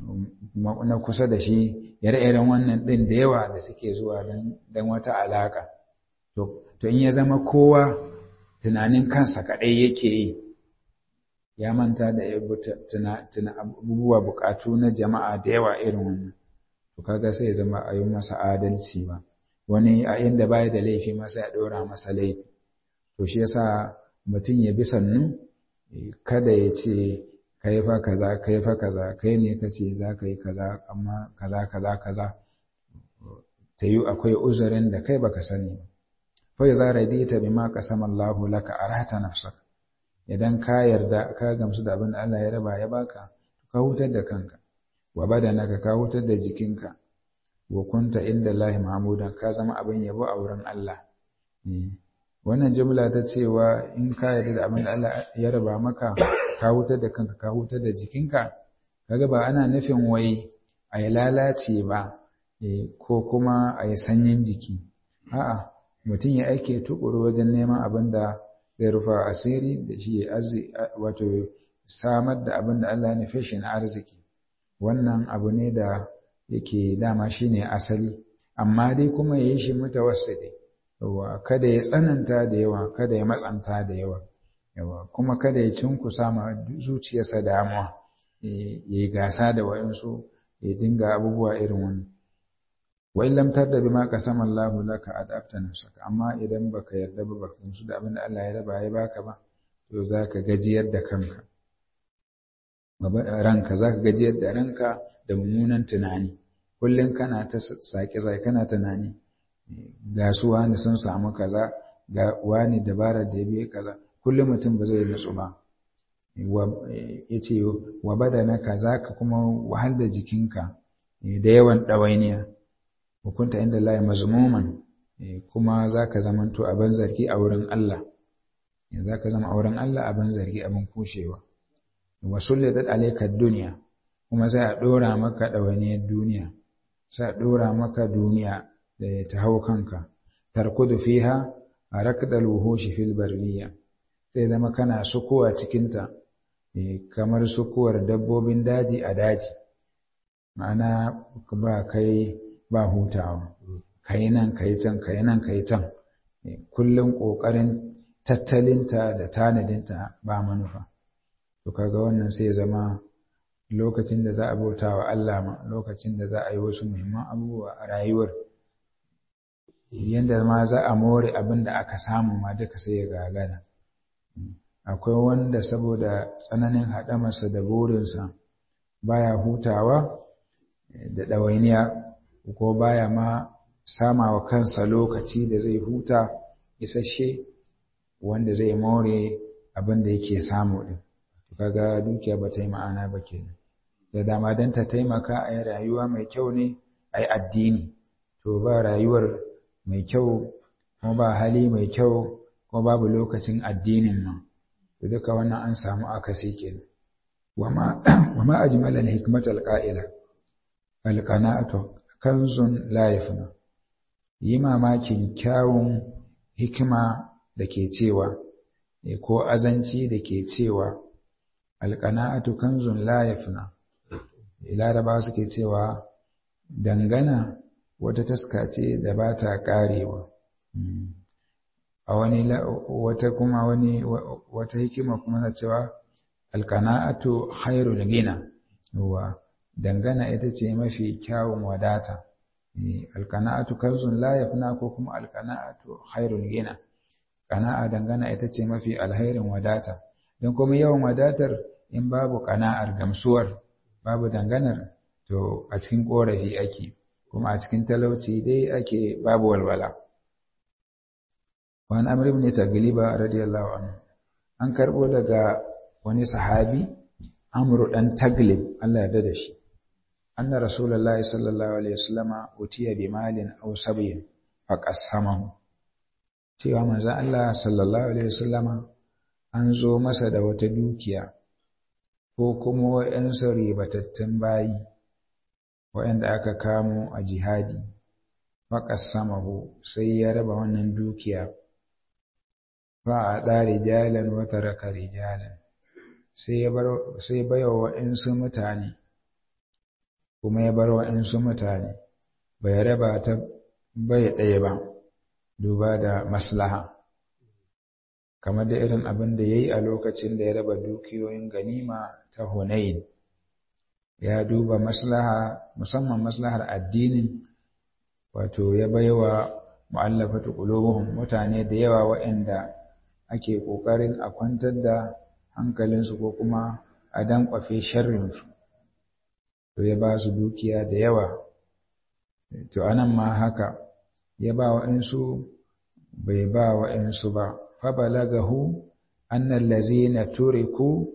na kusa da shi ire-iren wannan ɗin da yawa da suke zuwa don wata alaka to in ya zama kowa tunanin kansa kaɗai yake yi ya manta da tuna abubuwa bukatu na jama'a da yawa irin wannan to kaga sai ya zama a yi masa adalci ba wani a inda baya da laifi masa ya ɗora masa laifi to shi yasa mutum ya bi sannu kada ya ce kai fa kaza kai fa kaza kai ne ka ce za ka yi kaza amma kaza kaza kaza ta yi akwai uzurin da kai baka sani ba fa za radita bima qasama Allahu laka arata nafsaka idan ka yarda ka gamsu da abin da Allah ya raba ya baka ka hutar da kanka wa badanaka ka hutar da jikinka wa kunta inda Allahi mahmudan ka zama abin yabo a wurin Allah wannan jumla ta cewa in ka yarda da abin da Allah ya raba maka ka hutar da kanka ka hutar da jikinka kaga ba ana nufin wai a yi lalace ba ko kuma a yi sanyin jiki a'a mutum ya aike tukuru wajen neman abin da zai rufa asiri da shi wato samar da abin da Allah ya nufe shi na arziki wannan abu ne da yake dama shi ne asali amma dai kuma ya yi shi mutawassidi yawa kada ya tsananta da yawa kada ya matsanta da yawa yawa kuma kada ya cinkusa ma zuciyarsa damuwa ya yi gasa da wayansu ya dinga abubuwa irin wani wa in lam tarda bima qasama Allah laka adabta nafsaka amma idan baka yarda ba baka gamsu da abin da Allah ya raba ya baka ba to zaka gajiyar da kanka ranka zaka gajiyar da ranka da mummunan tunani kullum kana ta sake sai kana tunani ga su wani sun samu kaza ga wani dabara da ya biye kaza kullum mutum ba zai nutsu ba ya ce wa badana kaza ka kuma wahal da jikinka da yawan ɗawainiya hukunta inda Allah mazmuman kuma za ka zamanto abin zargi a wurin Allah za ka zama a wurin Allah abin zargi abin kushewa wa sullatat alayka duniya kuma sai a ɗora maka ɗawainiyar duniya sai a ɗora maka duniya da ta hau kanka tarkudu fiha a rakdal wuhushi fil barriya sai zama kana sukuwa cikinta kamar sukuwar dabbobin daji a daji ma'ana ba kai ba hutawa kai nan kai can kai nan kai can kullum ƙoƙarin tattalinta da tanadinta ba manufa to kaga wannan sai zama lokacin da za a bauta wa Allah ma lokacin da za a yi wasu muhimman abubuwa a rayuwar yadda ma za a more abin da aka samu ma duka sai ya gagara akwai wanda saboda tsananin haɗamarsa da burinsa baya hutawa da ɗawainiya ko baya ma sama wa kansa lokaci da zai huta isasshe wanda zai more abin da yake samu ɗin kaga dukiya ba ta yi ma'ana ba kenan da dama don ta taimaka a yi rayuwa mai kyau ne a yi addini to ba rayuwar mai kyau kuma ba hali mai kyau kuma babu lokacin addinin nan to duka wannan an samu akasi kenan wama wama ajmala al-hikmat al-qa'ila al-qana'atu kanzun la yafna yi mamakin kyawun hikima da ke cewa ko azanci da ke cewa alƙana'atu kanzun la yafna laraba suke cewa dangana wata taska ce da ba ta ƙarewa a wani wata kuma wani wata hikima kuma na cewa alƙana'atu khairul gina wa dangana ita ce mafi kyawun wadata alƙana'atu kanzun la yafna ko kuma alƙana'atu khairul gina ƙana'a dangana ita ce mafi alhairin wadata don kuma yawan wadatar in babu ƙana'ar gamsuwar babu danganar to a cikin ƙorafi ake kuma a cikin talauci dai ake babu walwala wani amr ibn tagliba radiyallahu anhu an karɓo daga wani sahabi amru dan taglib Allah ya da shi anna rasulullahi sallallahu alaihi wasallama utiya bi malin aw sabyin faqassamahu cewa manzon Allah sallallahu alaihi wasallama an zo masa da wata dukiya ko kuma wa'yansu ribatattun bayi wa'yanda aka kamo a jihadi faƙas samahu sai ya raba wannan dukiya ba a ɗa rijalan wata raka rijalan sai baiwa wa'yansu mutane kuma ya bar wa'yansu mutane bai raba ta bai ɗaya ba duba da maslaha kamar da irin abin da ya yi a lokacin da ya raba dukiyoyin ganima ta Hunain ya duba maslaha musamman maslahar addinin wato ya baiwa mu'allafatu qulubuhum mutane da yawa waɗanda ake ƙoƙarin a kwantar da hankalinsu ko kuma a dankwafe sharrinsu to ya ba su dukiya da yawa to anan ma haka ya ba wa'insu bai ba wa'insu ba fabalagahu annal lazina turiku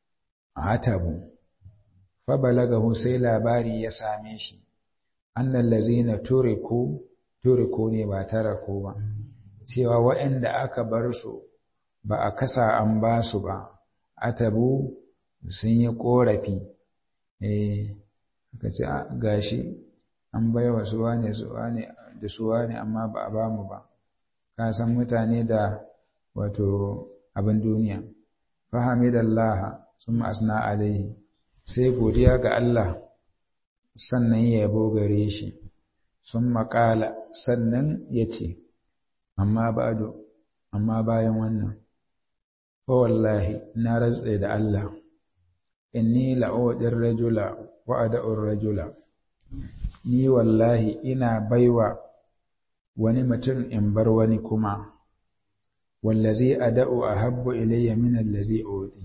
atabu fabalagahu sai labari ya same shi annal lazina turiku turiku ne ba taraku ba cewa waɗanda aka bar su ba a kasa an ba su ba atabu sun yi ƙorafi eh aka ce gashi an baiwa su wane su wane da su wane amma ba a ba mu ba ka san mutane da wato abin duniya fahimidallaha sun asna alaihi sai godiya ga Allah sannan ya yabo gare shi sun maƙala sannan ya ce amma ba'du amma bayan wannan fa wallahi na rantse da Allah inni la'udin rajula wa ada'ur rajula ni wallahi ina baiwa wani mutum in bar wani kuma wallazi ada'u ahabbu ilayya min allazi uti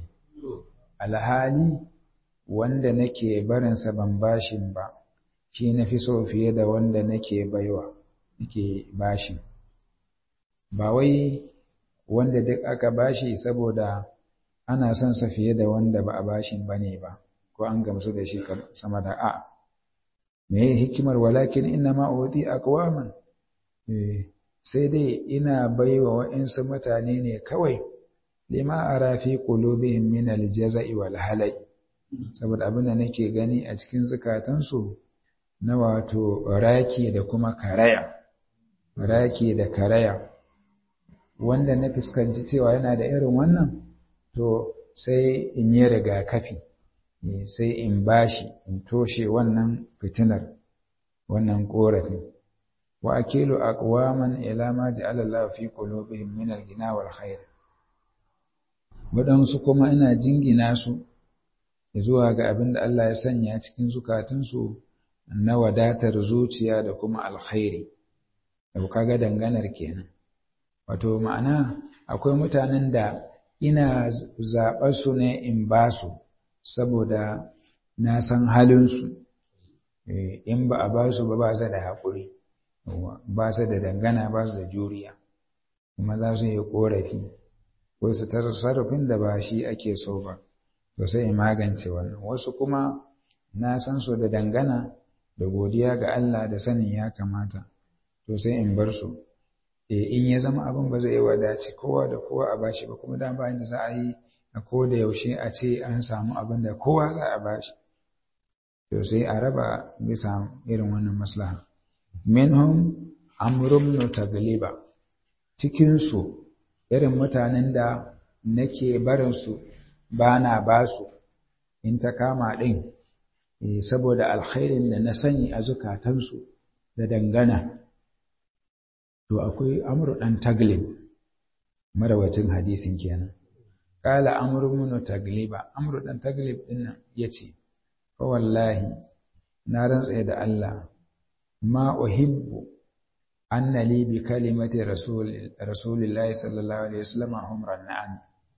alhali wanda nake barinsa ban bashin ba shi nafi so fiye da wanda nake baiwa nake bashin ba wai wanda duk aka bashi saboda ana son sa fiye da wanda ba a bashin bane ba ko an gamsu da shi sama da a me hikimar walakin inna ma uti aqwaman eh sai dai ina baiwa wa'insu mutane ne kawai lima ara fi qulubihim min al-jaza'i wal halai saboda abin da nake gani a cikin zukatansu na wato raki da kuma karaya raki da karaya wanda na fuskanci cewa yana da irin wannan to sai in yi rigakafi sai in bashi in toshe wannan fitinar wannan korafin wa akilu aqwaman ila ma ja'ala Allah fi qulubihim min al-ghina wal khair wadansu kuma ina jingina su zuwa ga abin da Allah ya sanya cikin zukatunsu na wadatar zuciya da kuma alkhairi da kaga danganar kenan wato ma'ana akwai mutanen da ina zaɓar su ne in ba su saboda na san halinsu in ba a ba su ba ba su da haƙuri ba su da dangana ba su da juriya kuma za su yi ƙorafi ko su sarrafin da ba shi ake so ba to sai in magance wannan wasu kuma na san su da dangana da godiya ga Allah da sanin ya kamata to sai in bar su e in ya zama abin ba zai wadace kowa da kowa a bashi ba kuma da bayan da za a yi a ko da yaushe a ce an samu abin da kowa za a bashi to sai a raba bisa irin wannan maslaha minhum amrun tagliba cikinsu irin mutanen da nake barinsu ba na ba su in ta kama ɗin saboda alkhairin da na sani a zukatansu da dangana to akwai amru ɗan taglib marawacin hadisin kenan ƙala amru munu tagliba amru ɗan taglib ɗin ya ce fa wallahi na rantsa da Allah ma uhibbu anna li bi kalimati rasulillahi sallallahu alaihi wasallam umran na'am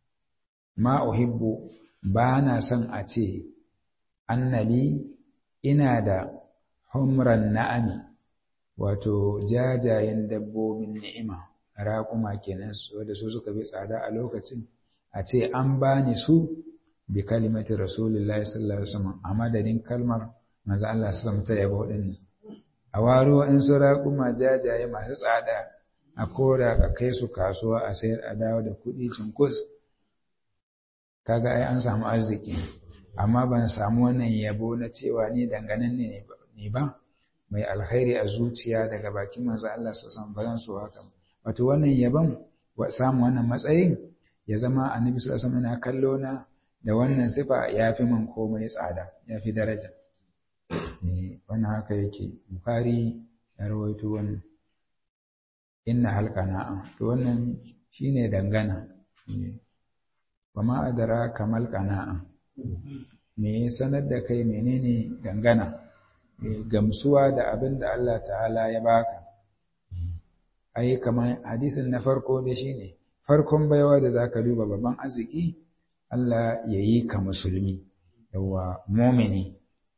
ma uhibbu ba na son a ce annali ina da humran na'ami wato jajayen dabbobin ni'ima raƙuma kenan wanda su suka bi tsada a lokacin a ce an bani su bi kalimati rasulillahi sallallahu alaihi wasallam a madadin kalmar manzo Allah sallallahu alaihi wasallam ta yabo din a waro in su raƙuma jajaye masu tsada a kora ka kai su kasuwa a sayar a dawo da kuɗi cinkus kaga ai an samu arziki amma ban samu wannan yabo na cewa ni danganan ne ne ba mai alkhairi a zuciya daga bakin manzo Allah sallallahu alaihi wasallam su haka wato wannan yabon wa samu wannan matsayin ya zama annabi sallallahu alaihi wasallam yana kallo na da wannan sifa yafi min komai tsada yafi daraja eh wannan haka yake bukhari ya rawaito wannan inna halqana to wannan shine dangana wama adara kamal qana'a me sanar da kai menene dangana gamsuwa da abin da Allah ta'ala ya baka ai kamar hadisin na farko da shine farkon baiwa da zaka duba babban arziki Allah ya yi ka musulmi yawa mumini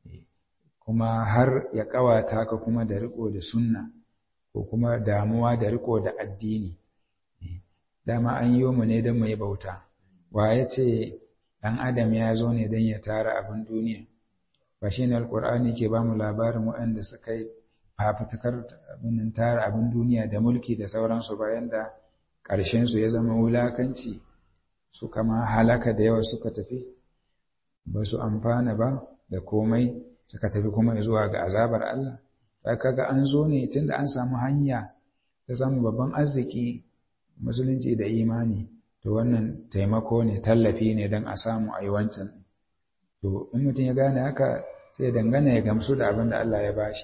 kuma har ya kawata ka kuma da riko da sunna ko kuma damuwa da riko da addini dama an yi mu ne don mu yi bauta wa ya ce ɗan adam ya zo ne don ya tara abin duniya ba shi ne alkur'ani ke ba mu labarin waɗanda suka yi fafutukar abin tara abin duniya da mulki da sauransu bayan da ƙarshensu ya zama wulakanci su kama halaka da yawa suka tafi ba su amfana ba da komai suka tafi kuma zuwa ga azabar Allah ta kaga an zo ne tunda an samu hanya ta samu babban arziki musulunci da imani to wannan taimako ne tallafi ne don a samu a yi wancan to in mutum ya gane haka sai ya dangana ya gamsu da abin da Allah ya bashi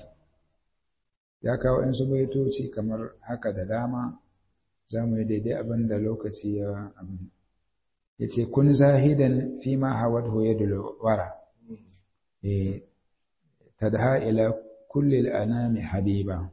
ya kawo in su baitoci kamar haka da dama za mu yi daidai abin da lokaci ya abin ya ce kun zahidan fi ma hawad hoye da wara tadha ila kulli al'anami habiba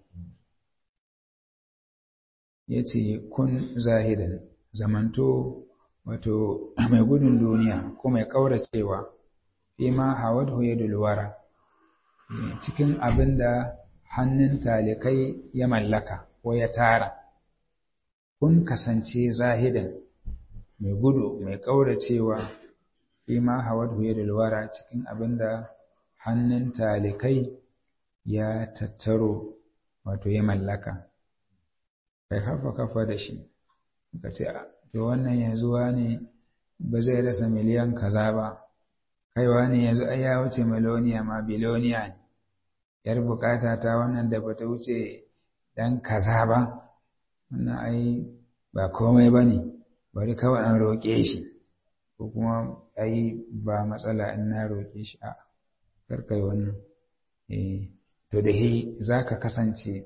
ya ce kun zahidan zamanto wato mai gudun duniya ko mai ƙauracewa fi ma hawad hoye da wara cikin abin da hannun talikai ya mallaka ko ya tara kun kasance zahidan mai gudu mai ƙauracewa fi ma hawad hoye da wara cikin abin da hannun talikai ya tattaro wato ya mallaka kai kafa kafa da shi ka ce to wannan yanzu ne ba zai rasa miliyan kaza ba kaiwa ne yanzu ai ya wuce miloniya ma biloniya ne yar bukata ta wannan da bata wuce dan kaza ba wannan ai ba komai ba ne bari kawai an roƙe shi ko kuma ai ba matsala in na roƙe shi a karkai wannan eh to da hi za ka kasance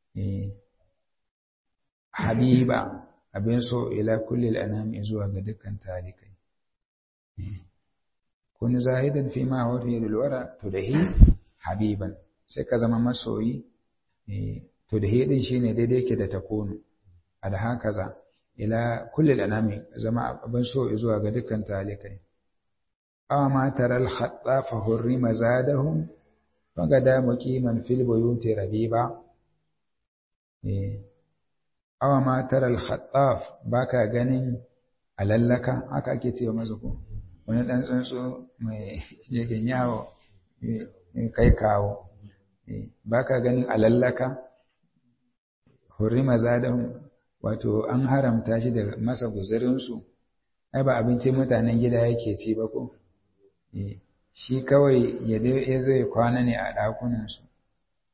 habiba abin so ila kulli anami zuwa ga dukkan talikai kun zahidan fi ma huwa fi alwara to da hi habiban sai ka zama masoyi to da hi din shine daidai yake da takunu alha kaza ila kulli anami zama abin so zuwa ga dukkan talikai aw ma taral khattafa hurrima zadahum fagada muqiman fil buyuti rabiba eh awa ma taral khattaf baka ganin alallaka haka ake cewa masa ko wani dan tsuntsu mai yake yawo kai kawo baka ganin alallaka hurrima zadahum wato an haramta shi da masa guzurin su ai ba abincin mutanen gida yake ci ba ko shi kawai ya zai kwana ne a ɗakunansu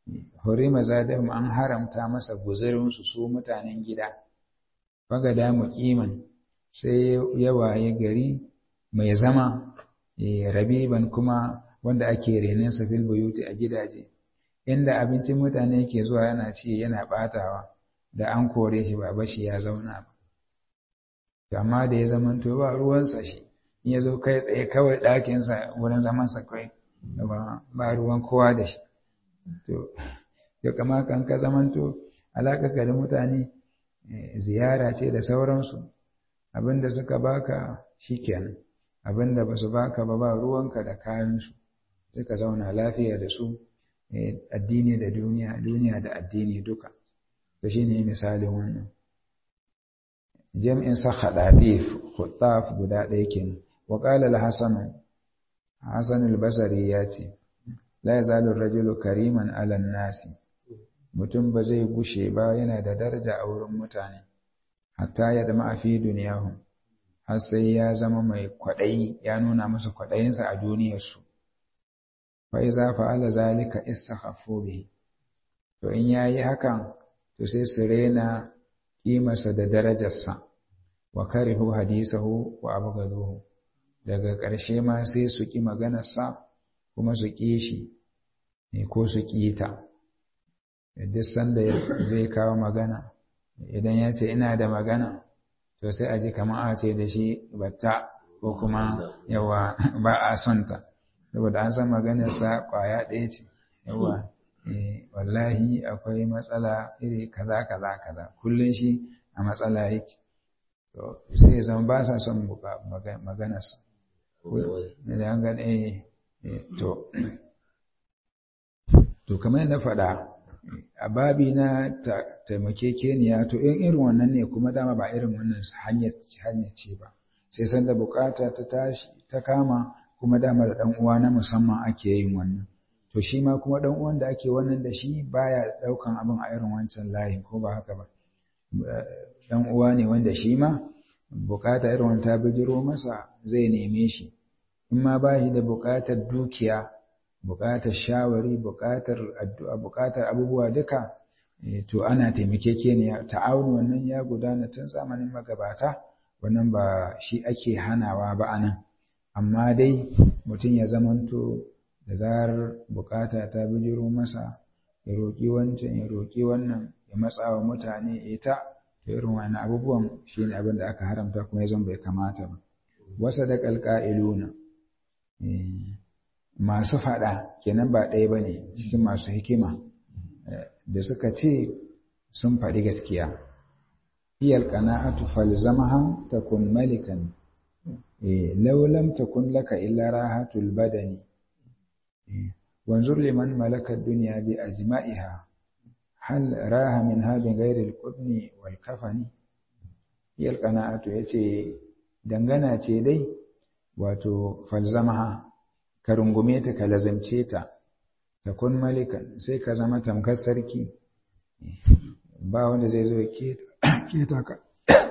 hurima zadahum an haramta masa guzurinsu su mutanen gida fagada muqiman sai ya waye gari mai zama rabiban kuma wanda ake renensa fil buyuti a gidaje inda abincin mutane ke zuwa yana ci yana batawa da an kore shi ba bashi ya zauna ba amma da ya zamanto ba ruwansa shi in ya zo kai tsaye kawai ɗakinsa wurin zamansa kai ba ruwan kowa da shi to ya kama kan ka zamanto alaƙa da mutane ziyara ce da sauransu abinda suka baka shikenan abinda ba su baka ba ba ruwanka da kayansu suka zauna lafiya da su addini da duniya duniya da addini duka to shine misalin wannan jam'in sa khadadif khutaf guda ɗaya kenan wa qala al-hasan hasan al-basri ya ce la yazalu ar-rajulu kariman 'ala an-nasi mutum ba zai gushe ba yana da daraja a wurin mutane hatta ya dama fi duniyahum har sai ya zama mai kwaɗayi ya nuna masa kwaɗayinsa a duniyarsu fa iza fa'ala zalika istakhaffu bihi to in yayi hakan to sai su rena kimarsa da darajarsa wa karihu hadisahu wa abghaduhu daga ƙarshe ma sai su ƙi maganarsa kuma su ƙi shi ko su ƙi ta duk sanda zai kawo magana idan ya ce ina da magana to sai a ji kamar a ce da shi batta ko kuma yawa ba a son ta saboda an san maganarsa kwaya ɗaya ce yawa wallahi akwai matsala iri kaza kaza kaza kullum shi a matsala yake to sai ya zama ba sa son maganarsa da an gane to to kamar na faɗa a babi na taimakekeniya to in irin wannan ne kuma dama ba irin wannan hanyar ce ba sai san da bukata ta tashi ta kama kuma dama da dan uwa na musamman ake yin wannan to shi ma kuma dan uwan da ake wannan da shi baya daukan abin a irin wancan layin ko ba haka ba dan uwa ne wanda shi ma bukata irin wanda ta bijiro masa zai neme shi in ma ba shi da bukatar dukiya buƙatar shawari buƙatar addu'a buƙatar abubuwa duka to ana taimakekeniya ta'awun wannan ya gudana tun zamanin magabata wannan ba shi ake hanawa ba anan amma dai mutum ya zamanto da zarar buƙata ta bijiro masa ya roƙi wancan ya roƙi wannan ya matsa wa mutane ita da irin wani abubuwan shi ne abin da aka haramta kuma ya zan bai kamata ba wasa da ƙalƙa'iluna masu faɗa kenan ba ɗaya ba ne cikin masu hikima da suka ce sun faɗi gaskiya iyal qana'atu falzamaha takun malikan law lam takun laka illa rahatul badani wanzur liman malaka dunya bi ajma'iha hal raha min hadin ghairi al-qudni wal kafani iyal qana'atu yace dangana ce dai wato falzamaha ka rungume ta ka lazimce ta ta kun malikan sai ka zama tamkar sarki ba wanda zai zo keta ka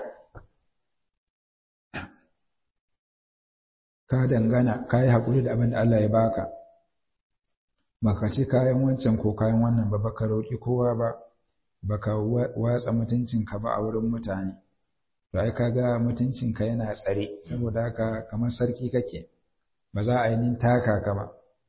ka dangana ka yi haƙuri da abin da Allah ya baka baka ci kayan wancan ko kayan wannan ba baka roƙi kowa ba baka watsa mutuncinka ba a wurin mutane to ai kaga mutuncinka yana tsare saboda haka kamar sarki kake ba za a yi nin taka ka ba.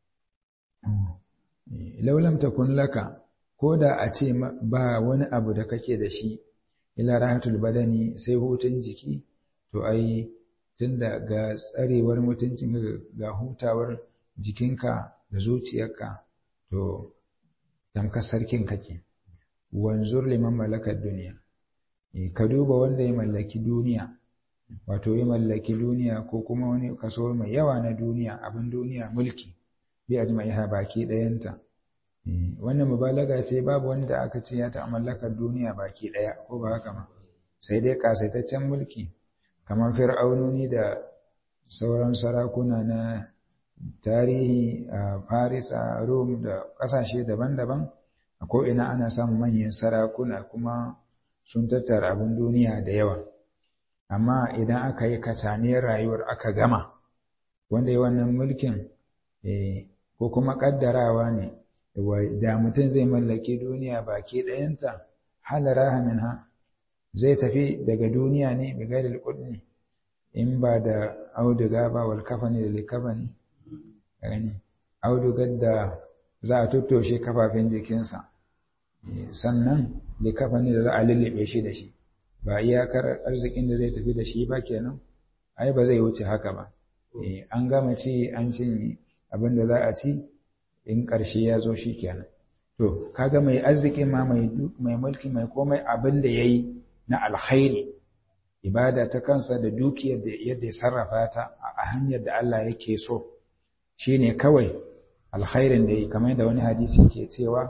Laulam takun laka, ko da a ce ba wani abu da kake da shi, ila rahatul badani sai hutun jiki, to ai tunda ga tsarewar mutuncin ga hutawar jikinka da zuciyarka, to tamkar sarkin kake. Wanzur liman malakar duniya, ka duba wanda ya mallaki duniya. wato ya mallaki duniya ko kuma wani kaso mai yawa na duniya abin duniya mulki bi ajma'iha baki ɗayanta wannan mubalaga ce babu wanda aka ce ya ta mallakar duniya baki ɗaya ko ba haka ma sai dai kasaitaccen mulki kamar fir'aunoni da sauran sarakuna na tarihi a Paris a Rome da ƙasashe daban-daban a ko'ina ana samun manyan sarakuna kuma sun tattara abin duniya da yawa amma idan aka yi kacaniyar rayuwar aka gama wanda ya wannan mulkin ko kuma ƙaddarawa ne da mutum zai mallaki duniya baki ɗayanta halara minha zai tafi daga duniya ne bi gairil qudni in ba da auduga ba wal kafani da likafani gani audugar da za a tuttoshe kafafen jikinsa sannan likafani da za a lullube shi da shi ba iyakar arzikin da zai tafi da shi ba kenan ai ba zai wuce haka ba an gama ci an cinye abin da za a ci in ƙarshe ya zo shi kenan to kaga mai arziki ma mai mulki mai komai abin da ya yi na alkhairi ibada ta kansa da dukiyar da yadda ya sarrafa ta a hanyar da Allah yake so shine kawai alkhairin da yi kamar da wani hadisi ke cewa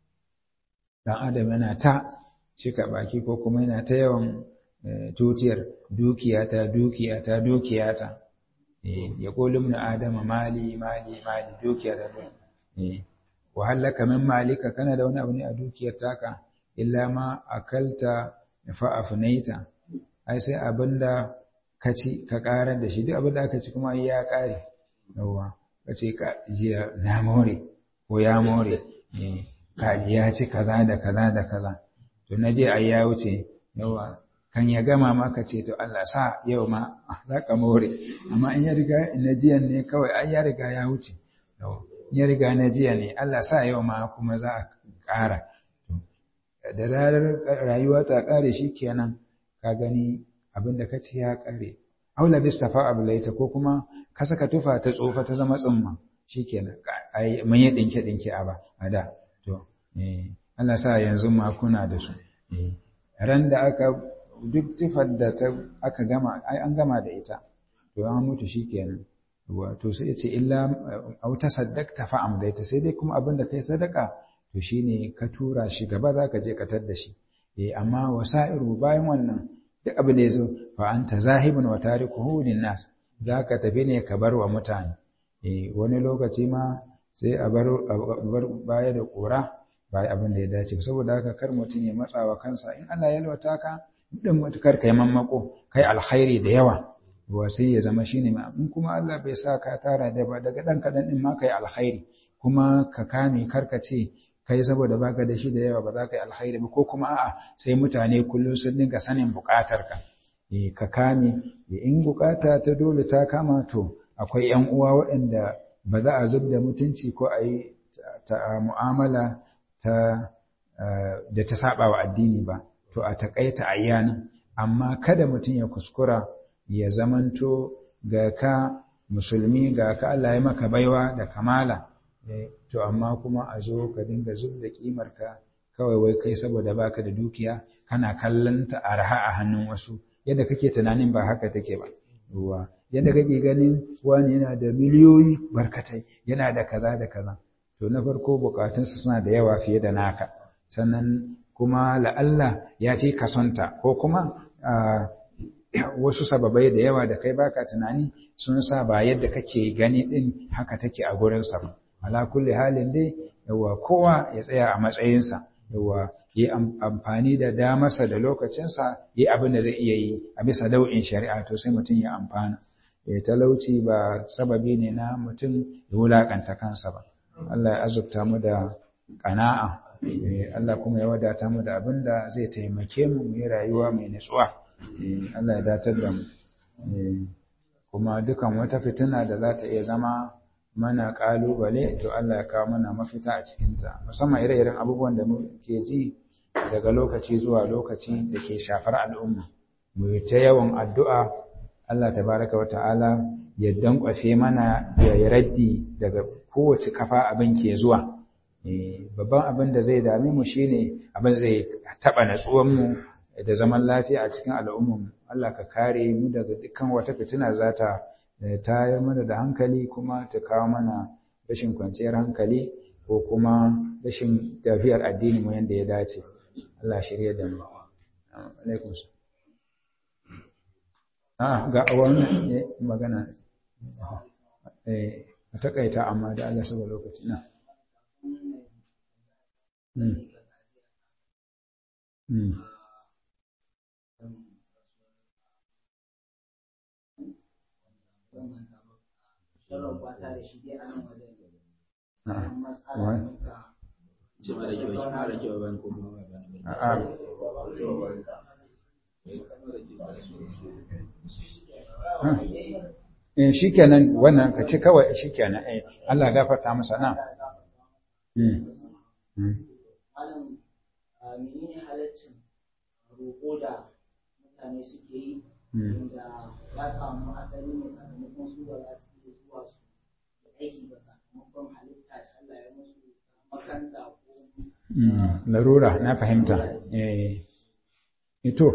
dan adam yana ta cika baki ko kuma yana ta yawan tutiyar dukiyata dukiyata dukiyata ya kolum na adama mali mali mali dukiyata wa hallaka min malika kana da wani abu ne a dukiyar taka illa ma akalta fa afnaita ai sai abinda ka ci ka karar da shi duk abinda aka ci kuma ya kare yawa ka ce ka jiya na more ko ya more kaji ya ci kaza da kaza da kaza to na je ai ya wuce yawa kan ya gama ma ka ce to Allah sa yau ma za ka more amma in ya riga na jiyan ne kawai ai ya riga ya wuce ya riga na jiya ne Allah sa yau ma kuma za a ƙara da ranar rayuwa ta ƙare shi kenan ka gani abin da ka ce ya ƙare aula bistafa abulaita ko kuma ka saka tufa ta tsofa ta zama tsumma shi kenan ai mun yi ɗinke ɗinke a ba a da to Allah sa yanzu ma kuna da su ran da aka duk tufar da ta aka gama ai an gama da ita to an mutu shi kenan wato sai ce illa au tasaddaqta fa amdaita sai dai kuma abin da kai sadaka to shine ka tura shi gaba zaka je ka da shi eh amma wasa'iru bayan wannan duk abin da yazo fa anta zahibun wa tarikuhu linnas zaka tafi ne ka bar wa mutane eh wani lokaci ma sai a bar bar baya da kura bai abin da ya dace saboda haka kar mutum ya matsawa kansa in Allah ya lwata ka din mutukar kai mammako kai alkhairi da yawa wa sai ya zama shine ma in kuma Allah bai sa ka tara da ba daga dan kadan din ma kai alkhairi kuma ka kame karka ce kai saboda baka da shi da yawa ba za ka yi alkhairi ba ko kuma a'a sai mutane kullum sun dinga sanin bukatar ka eh ka kame in bukata ta dole ta kama to akwai yan uwa waɗanda ba za a zub da mutunci ko a yi ta mu'amala ta da ta saba wa addini ba to a takaita ayyana amma kada mutum ya kuskura ya zamanto ga ka musulmi ga ka Allah ya maka baiwa da kamala to amma kuma a zo ka dinga zub da kimar ka kawai wai kai saboda baka da dukiya kana kallon ta arha a hannun wasu yadda kake tunanin ba haka take ba ruwa yadda kake ganin wani yana da miliyoyi barkatai yana da kaza da kaza to na farko bukatunsa suna da yawa fiye da naka sannan kuma la'alla ya fi kasonta ko kuma wasu sababai da yawa da kai baka tunani sun sa ba yadda kake gani din haka take a gurinsa ba ala kulli halin dai yawa kowa ya tsaya a matsayinsa yawa yi amfani da damarsa da lokacinsa yi abin da zai iya yi a bisa dau'in shari'a to sai mutum ya amfana ya talauci ba sababi ne na mutum ya wulakanta kansa ba Allah ya azurta mu da ƙana'a Allah kuma ya wadata mu da abin da zai taimake mu mu yi rayuwa mai nutsuwa Allah ya datar da mu kuma dukan wata fitina da za ta iya zama mana ƙalubale to Allah ya kawo mana mafita a cikinta musamman ire-iren abubuwan da muke ji daga lokaci zuwa lokaci da ke shafar al'umma mu yi ta yawan addu'a Allah tabaraka wa ta'ala ya dankwafe mana ya raddi daga kowace kafa abin ke zuwa babban abin da zai dame mu shine abin zai taba natsuwan mu da zaman lafiya a cikin al'ummar Allah ka kare mu daga dukkan wata fitina za ta tayar mana da hankali kuma ta kawo mana rashin kwanciyar hankali ko kuma rashin tafiyar addini mu yanda ya dace Allah shirya da mu alaikum ah ga wannan magana eh a takaita amma da Allah saboda lokaci na in shi kenan wannan ka ci kawai shi kenan Allah gafarta masa nan menene halaccin roƙo da mutane suke yi da ya samu asali ne sakamakon su ba za su iya zuwa su da aiki ba sakamakon halitta da Allah ya musu makanta ko larura na fahimta eh ito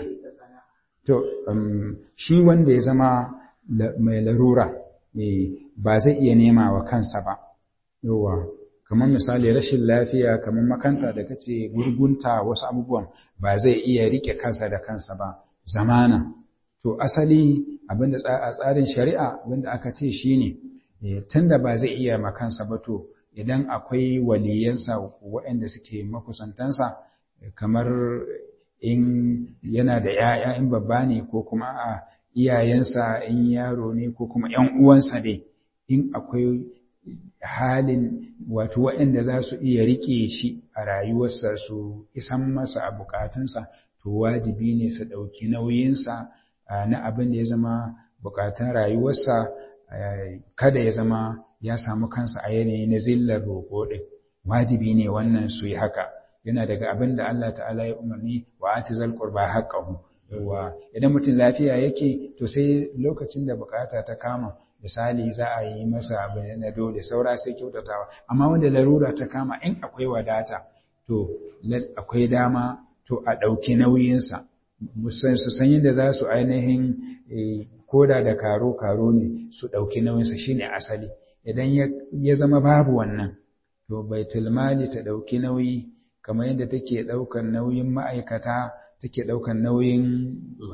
to shi wanda ya zama mai larura ba zai iya nema wa kansa ba yawa kamar misali rashin lafiya kamar makanta da kace gurgunta wasu abubuwan ba zai iya rike kansa da kansa ba zamana to asali abinda a tsarin shari'a abinda aka ce shine tunda ba zai iya makansa ba to idan akwai waliyansa waɗanda suke makusantansa kamar in yana da ‘ya'ya in babba ne ko kuma a iyayensa in yaro ne ko kuma ‘yan uwansa dai in akwai halin wato waɗanda za su iya riƙe shi a rayuwarsa su isan masa a bukatunsa to wajibi ne su ɗauki nauyinsa na abin da ya zama bukatun rayuwarsa kada ya zama ya samu kansa a yanayi na zillar roƙo ɗin wajibi ne wannan su yi haka yana daga abin da Allah ta'ala ya umarni wa atizal qurba haqqahu yawa idan mutum lafiya yake to sai lokacin da bukata ta kama misali za a yi masa abu na dole saura sai kyautatawa amma wanda larura ta kama in akwai wadata to akwai dama to a ɗauki nauyinsa musan su san yadda za su ainihin koda da karo-karo ne su ɗauki nauyinsa shine asali idan ya zama babu wannan to baitul mali ta ɗauki nauyi kamar yadda take ɗaukar nauyin ma'aikata take ɗaukar nauyin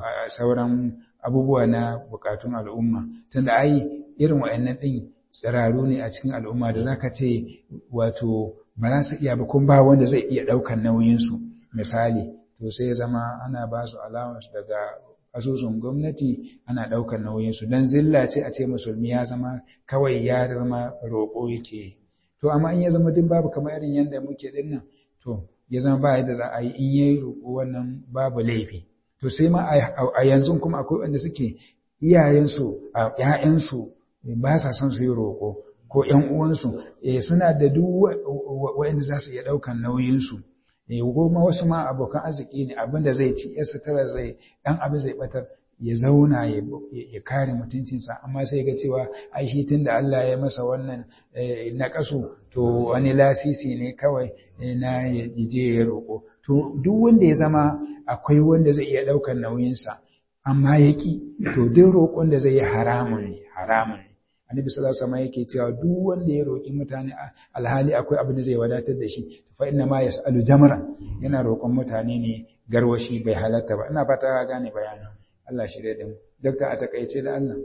sauran abubuwa na bukatun al'umma tunda ai irin wa'annan ɗin tsiraru ne a cikin al'umma da zaka ce wato ba za su iya ba kun ba wanda zai iya ɗaukar nauyinsu misali to sai ya zama ana ba su allowance daga asusun gwamnati ana ɗaukar nauyinsu don zilla ce a ce musulmi ya zama kawai ya zama roƙo yake to amma in ya zama duk babu kamar irin yadda muke ɗin nan to ya zama ba yadda za a yi in yayi roƙo wannan babu laifi to sai ma a yanzu kuma akwai wanda suke iyayensu a ƴaƴansu ba sa son su yi roƙo ko ƴan uwansu eh suna da duk waɗanda za su iya ɗaukan nauyinsu eh goma wasu ma abokan arziki ne abinda zai ci ya sutura zai ɗan abin zai batar ya zauna ya kare mutuncinsa amma sai ga cewa ai shi tunda Allah ya masa wannan na kasu to wani lasisi ne kawai na je ya roƙo to duk wanda ya zama akwai wanda zai iya ɗaukar nauyinsa amma ya ki to duk roƙon da zai yi haramun ne haramun ne annabi sallallahu alaihi wasallam yake cewa duk wanda ya roƙi mutane alhali akwai abin da zai wadatar da shi fa inna ma yasalu jamran yana roƙon mutane ne garwashi bai halatta ba ina fata ka gane bayanin Allah shirye da mu dokta a takaice da Allah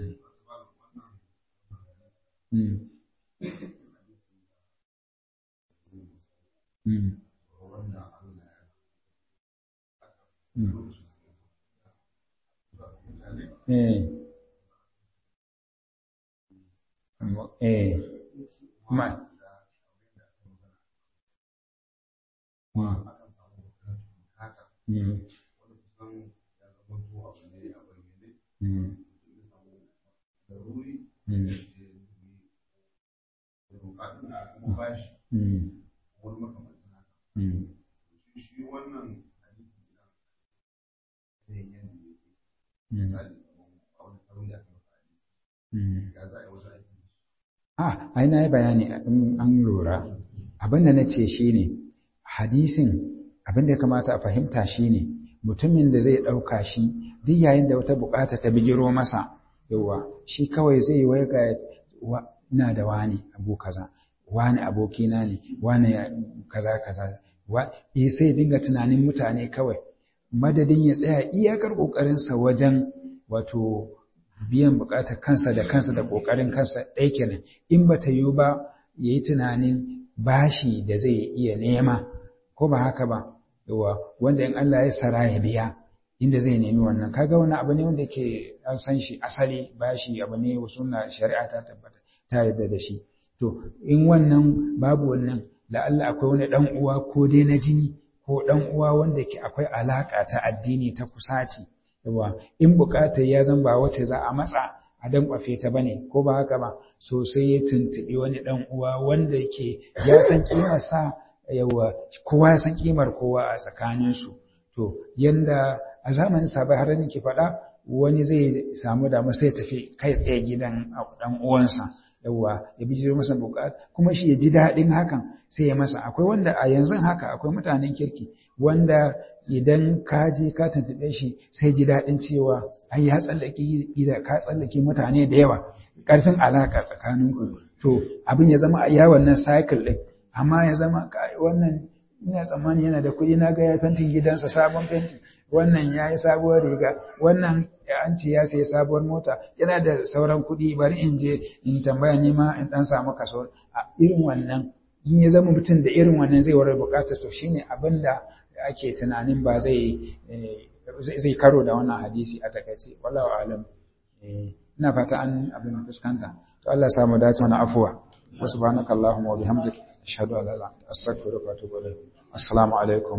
Eh. Eh. Ma. Mm. Ah, ai na yi bayani an lura. Abin da na ce shi ne, hadisin abin da ya kamata a fahimta shi ne, mutumin da zai ɗauka shi duk yayin da wata bukata ta bijiro masa yawa shi kawai zai wai ga ina da wani abu kaza wani abokina ne wani kaza kaza eh sai dinga tunanin mutane kawai madadin ya tsaya iyakar kokarinsa wajen wato biyan bukatar kansa da kansa da kokarin kansa ɗaya kenan in bata yiwu ba yayi tunanin bashi da zai iya nema ko ba haka ba yawa wanda in Allah ya sara ya biya inda zai nemi wannan kaga wani abu ne wanda ke an san shi asali bashi abu ne sunna shari'a ta tabbata ta yarda da shi to in wannan babu wannan la'alla akwai wani dan uwa ko dai na jini ko dan uwa wanda ke akwai alaka ta addini ta kusaci yawa in bukatar ya zan ba wace za a matsa a dan kwafe ta bane ko ba haka ba so sai ya tuntubi wani dan uwa wanda yake ya san kimar sa yawa kowa ya san kimar kowa a tsakanin su to yanda a zamanin sabai har nake faɗa wani zai samu damu sai tafi kai tsaye gidan dan uwansa yawa ya bijiro masa bukat kuma shi ya ji daɗin hakan sai ya masa akwai wanda a yanzu haka akwai mutanen kirki wanda idan ka je ka tuntuɓe shi sai ji daɗin cewa ai ya tsallake gida ka tsallake mutane da yawa ƙarfin alaƙa tsakaninku to abin ya zama a iya wannan cycle ɗin amma ya zama wannan ina tsammani yana da kuɗi na ga ya fentin gidansa sabon fenti wannan ya yi sabuwar riga wannan an ce ya sayi sabuwar mota yana da sauran kuɗi bari in je in tambaya nima in ɗan samu kaso a irin wannan in ya zama mutum da irin wannan zai warar bukatar to shine abin da ake tunanin ba zai zai karo da wannan hadisi a takaice wallahu alam ina fata an abin fuskanta to Allah ya samu dace wani afuwa wa subhanakallahumma wa bihamdika ashhadu an la ilaha illa anta astaghfiruka wa atubu ilayk assalamu alaikum